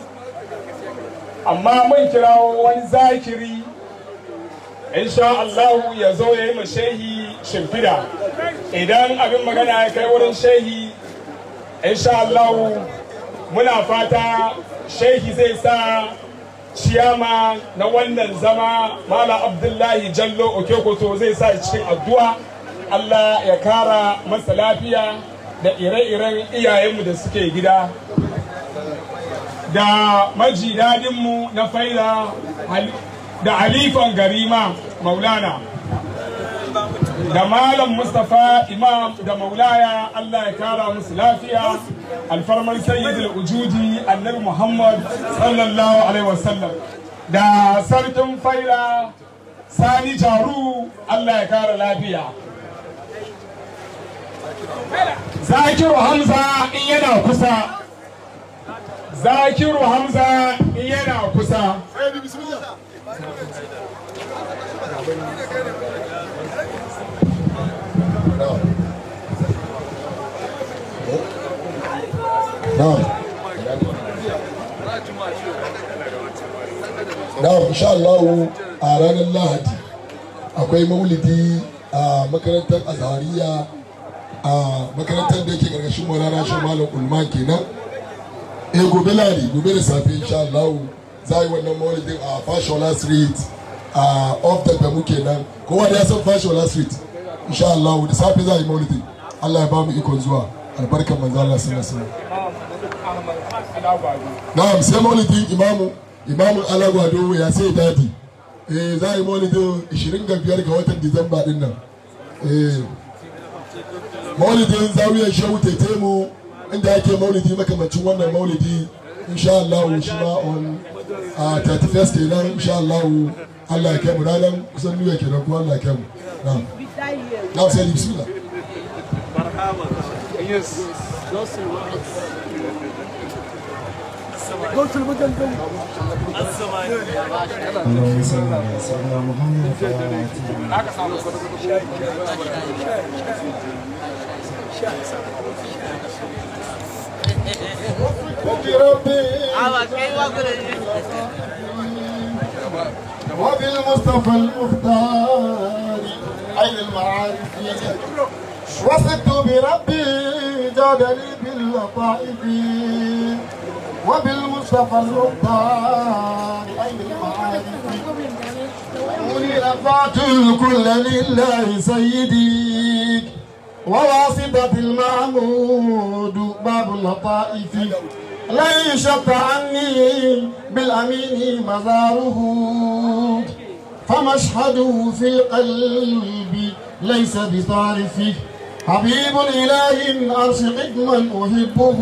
amma mun kirawo wani zakiri insha Allahu ya zo ya yi ma shehi shimfida idan abin magana ya kai wurin shehi insha Allahu muna fata shehi zai sa ciyama na wannan zama mala abdullahi jallo okekoto zai sa cikin addu'a Allah ya kara masa lafiya da ire-iren iyayenmu da suke gida da maji dadinmu na faida da halifan garima maulana da malam mustapha imam da maulaya allah ya kara musu lafiya alfarmar sayyidul ujudi annabi muhammad sallallahu alaihi wasallam da sarkin faida sani jaru allah ya kara lafiya zakiru hamza in yana kusa zakiru hamza in yana kusa na'am na'am insha Allah a ranar Lahadi akwai maulidi a makarantar azhariya a makarantar da yake karkashin Maulana Shehu Malam Ulman kenan eh gobe Lahadi gobe da safe insha Allah za yi wannan maulidin a Fashola Street a off da muke nan kowa da ya san Fashola Street insha Allah da safe za yi maulidin Allah ya ba mu ikon zuwa albarkar manzo Allah sallallahu alaihi wasallam na'am sai maulidin imamu imamu alagwado ya sai dadi eh za a yi maulidin 25 ga watan disamba din nan eh maulidin zawiyar shehu tetemu inda ake maulidi makamacin wannan maulidi insha Allah shi ma on a 31st kenan insha Allah Allah ya kai mu ranar kusan nuna kenan kuma Allah ya kai mu na'am na'am sai bismillah اللهم صل على سيدنا محمد وعلى آله وبالمصطفى المختار عين المعارف وصدت بربي جادني باللطائف وبالمصطفى المختار عين المعارف رفعت الكل لله سيدي وواسطة المعمود باب اللطائف لا يشق عني بالأمين مزاره فمشهده في القلب ليس بطارف حبيب إله أرش قدما أحبه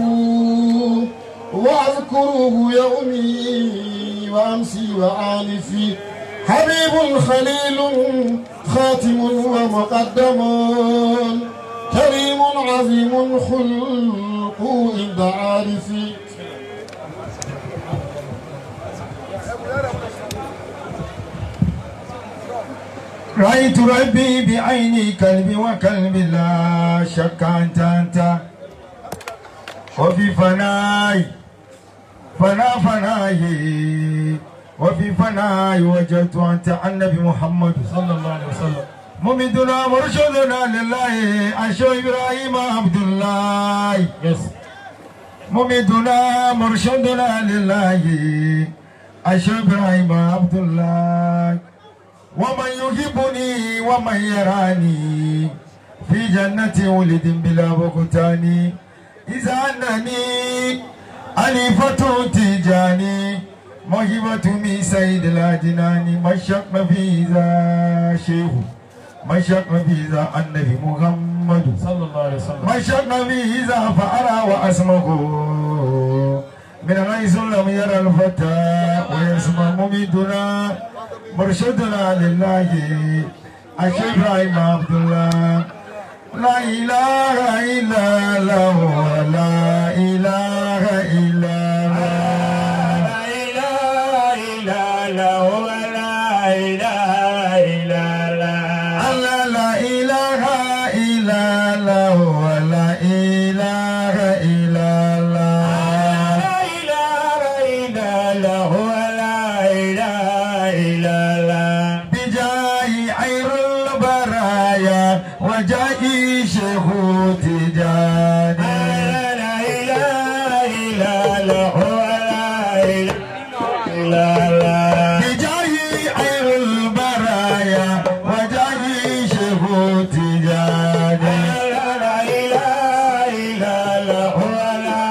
وأذكره يومي وأمسي وآنفي حبيب خليل خاتم ومقدم كريم عظيم خلق عند عارفي رأيت ربي بعيني كلبي وكلبي لا شك أنت أنت وفي فناي فنا فناي وفي فناي وجدت أنت النبي محمد صلى الله عليه وسلم ممدنا مرشدنا لله أشو إبراهيم عبد الله يس ممدنا مرشدنا لله أشو إبراهيم عبد الله ومن يحبني ومن يراني في جنة ولد بلا بكتان إذا أنني أليفة تجاني موهبة من سيد الأدنان مشق في ذا شيخ مشق في ذا النبي محمد محمد صلى الله عليه وسلم من شق به إذا فأرى وأسمه من حيث لم يرى الفتى ويسمع مميتنا مرشدنا لله الشيخ إبراهيم عبد الله لا إله إلا الله لا إله إلا الله لا إله إلا الله لا إله إلا الله الله لا إله إلا الله ولا إله إلا الله لا إله إلا الله لا إله إلا الله بجاه خير البرايا وجاه شيخ تجاني لا إله إلا الله لا إله إلا الله بجاه خير البرايا وجاه شيخ تجاني لا إله إلا الله لا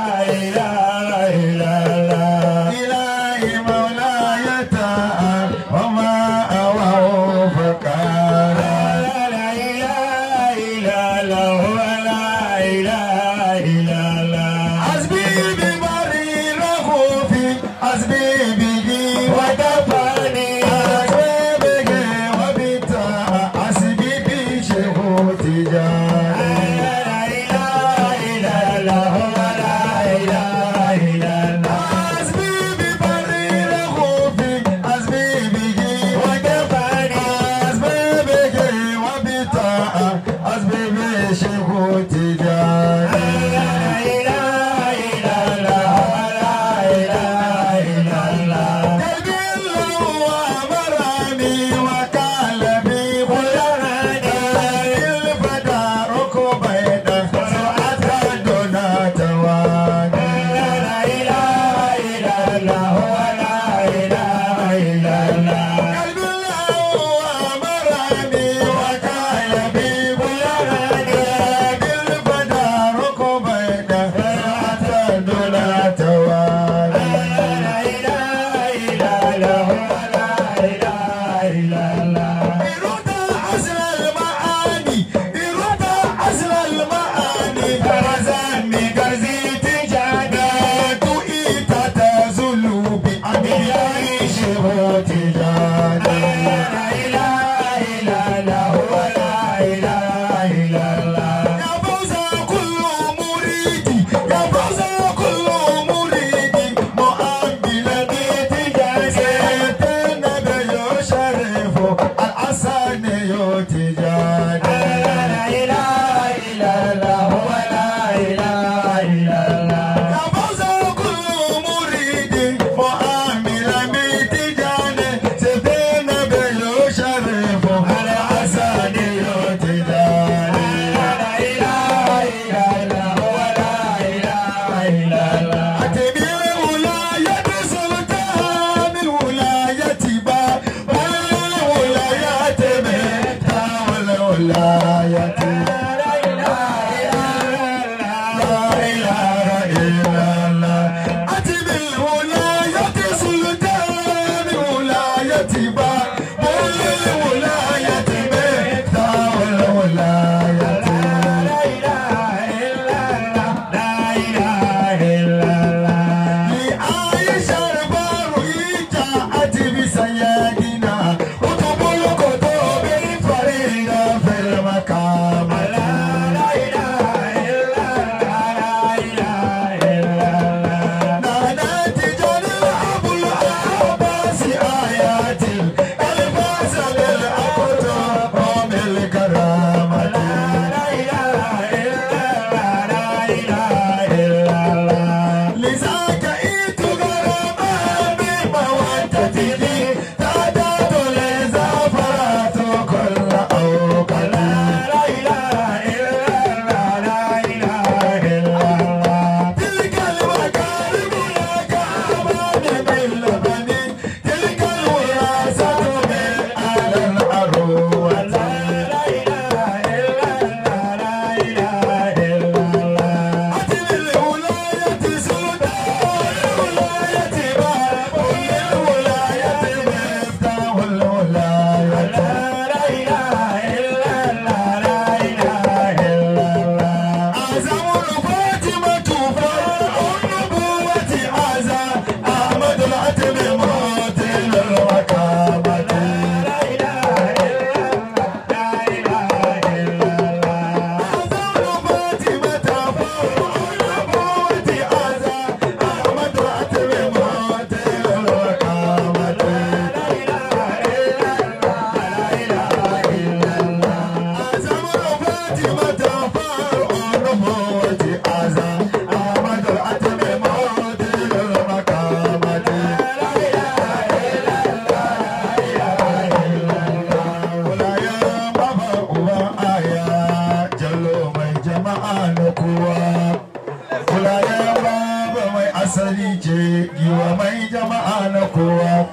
asali ce giwa mai jama'a na kowa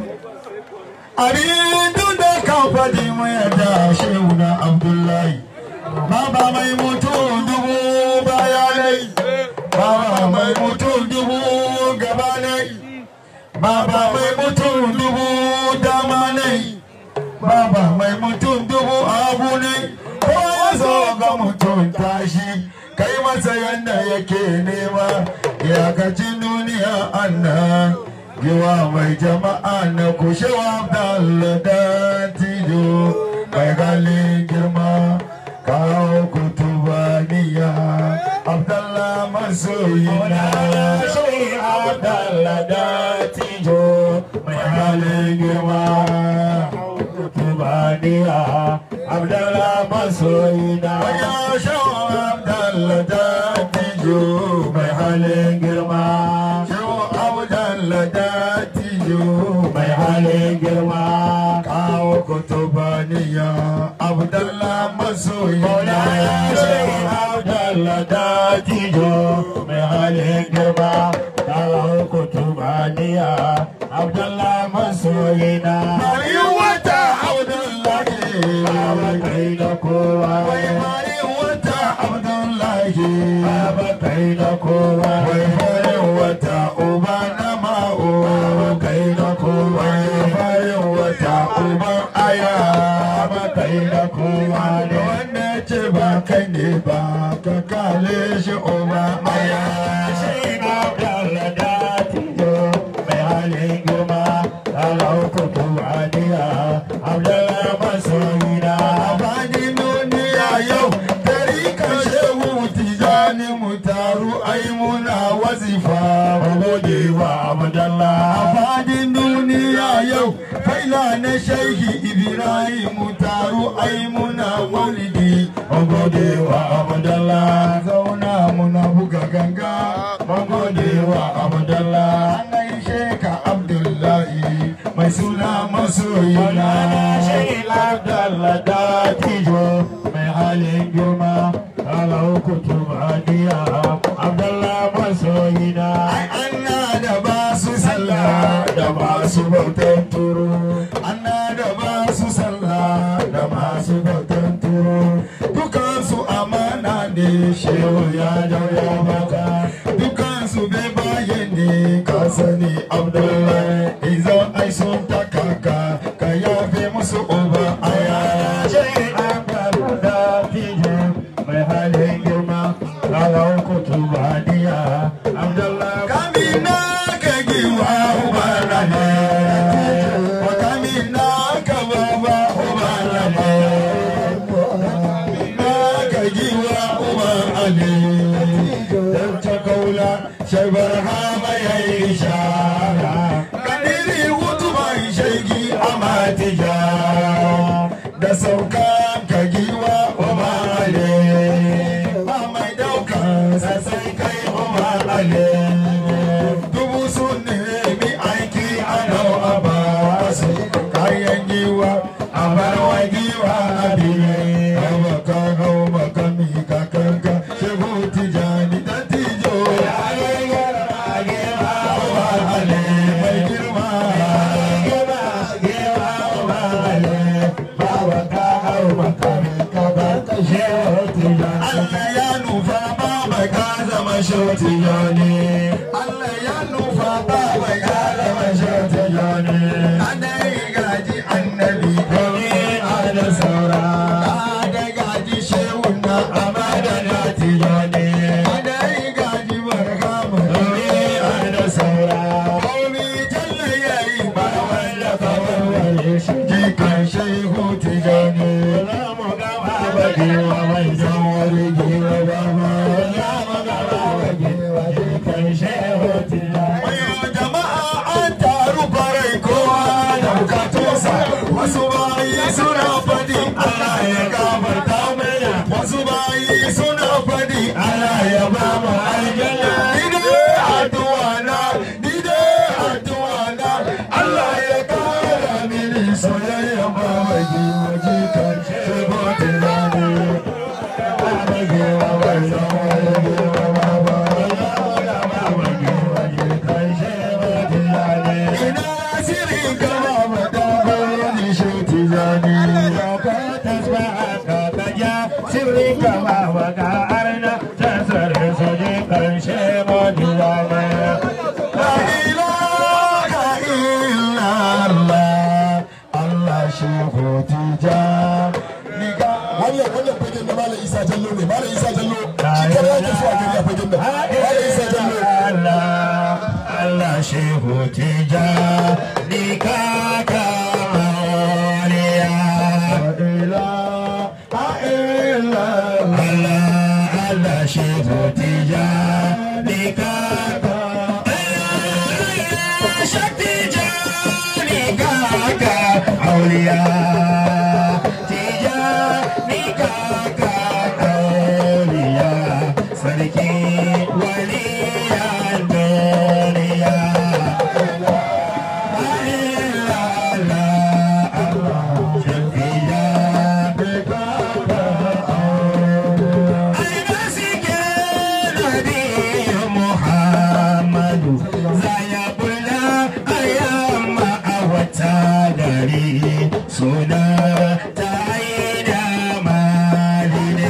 abin duk da kan faɗi mu yadda shehu na abdullahi baba mai mutum dubu bayanai baba mai mutum dubu gabanai baba mai mutum dubu damanai baba mai mutum dubu abu ne ko ya zo ga mutum tashi kai masa yadda yake nema iyakacin duniya annan giwa mai jama'a na kushewa da tijo mai galin girma kawo kutubaniya abdallah masoyina shi abdallah da tijo mai galin girma kutubaniya abdallah masoyina ya shawo abdallah da tijo mai halin girma shawo abdallah da tijo mai halin girma kawo kutubaniya abdallah masoyina ya shawo abdallah da tijo mai halin girma kawo kutubaniya abdallah masoyina bari wata abdullahi baba kai da kowa wai bari wata abdullahi baba kai da kowa wai bari wata uba na ma'o baba kai da kowa wai bari wata uba aya baba kai da kowa da wanda ce ba kai ne ba ka kale shi uba aya shi na da tijo mai halin girma kalau kutuwaniya abdullah masoyina abadin duniya yau dari kashe tijani mu taru ai muna wazifa gode wa abdullah abadin duniya yau faila na shehi ibrahim mu taru ai muna maulidi gode wa abdullah zauna muna buga ganga gode wa abdullah an gaishe ka abdullahi mai suna masoyina shehi abdullah da tijo mai halin girma kala uku tubaniya abdullah masoyina ai anna da ba su sallah da ba su bautan turu anna da ba su sallah da ba su bautan turu dukansu amana ne shehu ya dauya maka dukansu bai bayan ne ka sani abdullahi izon ai sun takaka ka yafe musu uba aya shehi abdullah da tijo mai halin girma kawo kutubaniya abdullah kamina ka giwa ubana ne wa kamina ka baba ubana ne kamina ka giwa ubana ne dan ta kaula shaibar hama ya yi shara kadiri hutuban shaigi a matija da sauka ka giwa ubana ba mai daukan sassai kai umar ale dubu sun nemi aiki a nau a ba su kayan giwa a barwa giwa a biye hawa ka hau makami ka kanka shehu tijani da tijo ya yi gara giwa umar ale mai girma giwa giwa umar ale bawa ka hau makami ka kanka shehu tijani Allah ya nufa ba mai ka zama shoti joni Allah ya nufa ba mai ka zama shoti joni Adai gaji annabi kawai ana saura Adai gaji shehun na amada na tijoni Adai gaji barkamu kawai ana saura Kawai jalla yayi ba wanda kawai wale shi jikan shehu tijoni Lamu gaba bagewa mai jawari gewa baba Lamu gaba bagewa jikan shehu tijoni Wayo jama'a isa jallo ne malam isa jallo shi kare yake so a gari a fagen da malam isa jallo Allah shehu tija ni kaka mawaliya Allah Allah shehu tija ni kaka shakti ja ni kaka auliya tija ni kaka auliya sarki waliyan duniya Suna ta yi da maline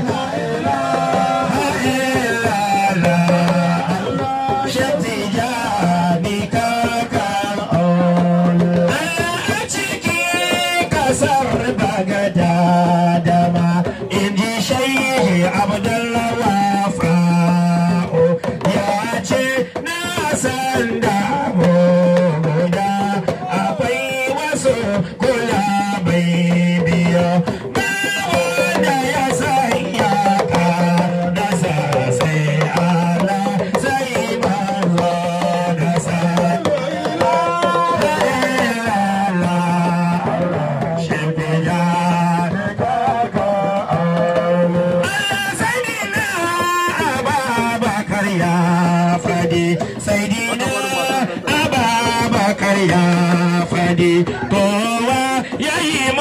Kula bai biyo ba wanda ya sanya ka da sa sai Allah sai manzo da sa ya fadi kowa ya yi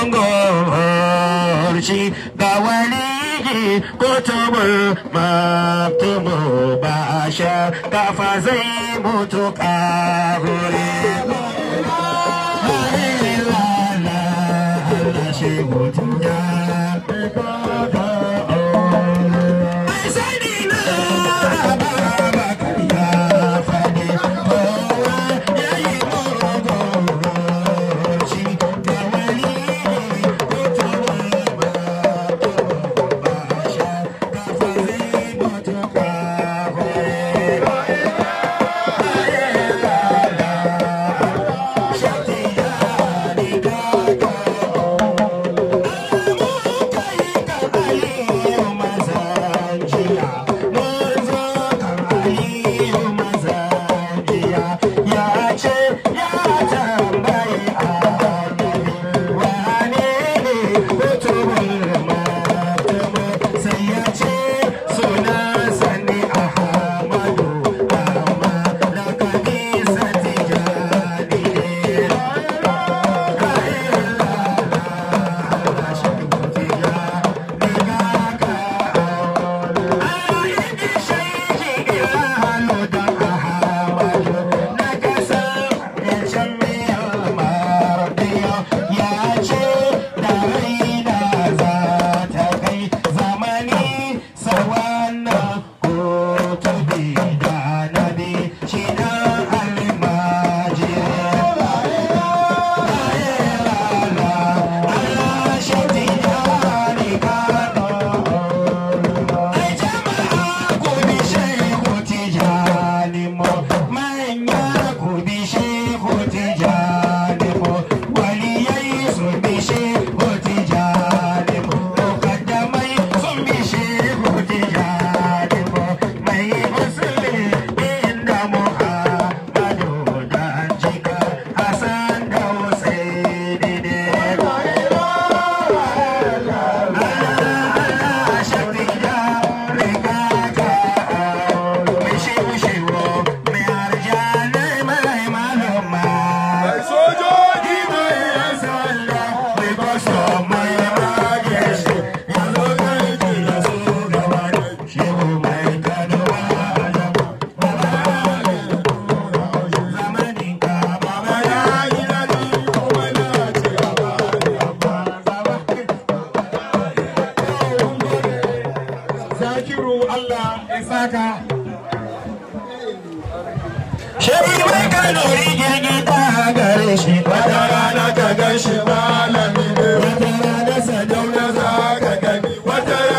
mongorci ga wani kutubu maktubu ba a sha kafa zai mutu kahuri Shebi mai kanori girgita gare shi wata rana ka gan shi malami ne wata rana sadauna za ka gani wata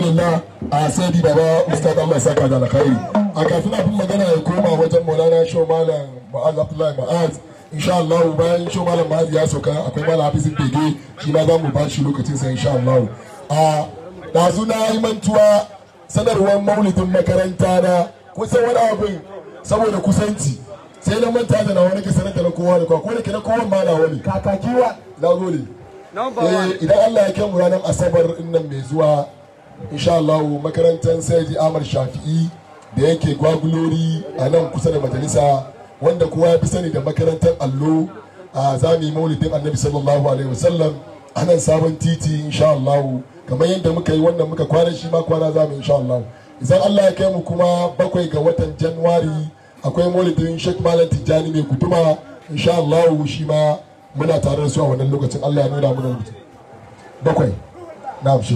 alhamdulillah a sai baba ustad Allah ya saka da alkhairi a kafin abin magana ya koma wajen maulana show malam ma'az abdullahi ma'az insha Allah bayan show malam ma'az ya soka akwai malam hafizin bege shi ma za mu ba shi lokacin sa insha Allah a dazu na yi mantuwa sanarwar maulidin makaranta na kusan wani abin saboda kusanci sai na manta da na wani ke sanar da na kowa da kowa ko da ke na kowa ma na wani kakakiwa na gode eh idan Allah ya kai mu ranar asabar nan mai zuwa insha Allah makarantar Sayyidi Ahmad Shafi'i da yake gwagulori a nan kusa da majalisa wanda kowa ya fi sani da makarantar allo a zami maulidin annabi sallallahu alaihi wasallam a nan sabon titi insha Allah kamar yadda muka yi wannan muka kwana shi ma kwana za mu insha Allah idan Allah ya kai mu kuma bakwai ga watan Januwari akwai maulidin Sheikh Malam Tijjani mai kutuma insha Allah shi ma muna tare da su a wannan lokacin Allah ya nuna mana lokacin bakwai na shi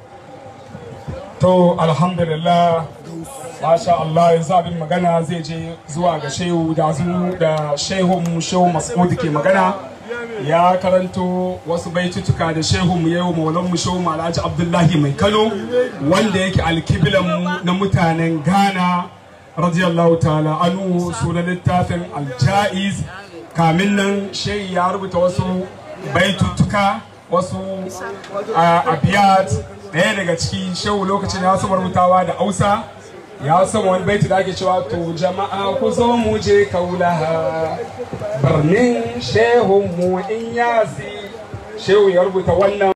to alhamdulillah masha Allah yanzu abin magana zai je zuwa ga shehu da zu da shehun shehu mas'ud ke magana ya karanto wasu baitutuka da shehu mu yau maulan mu shehu malaji abdullahi mai kano wanda yake alkiblan mu na mutanen ghana radiyallahu ta'ala anu sunan littafin aljaiz kamin nan shehi ya rubuta wasu baitutuka wasu abiyat ɗaya daga ciki shehu lokacin ya saba rubutawa da hausa ya san wani baiti da ake cewa to jama'a ku zo mu je kaulaha birnin shehun mu in yasi shehu ya rubuta wannan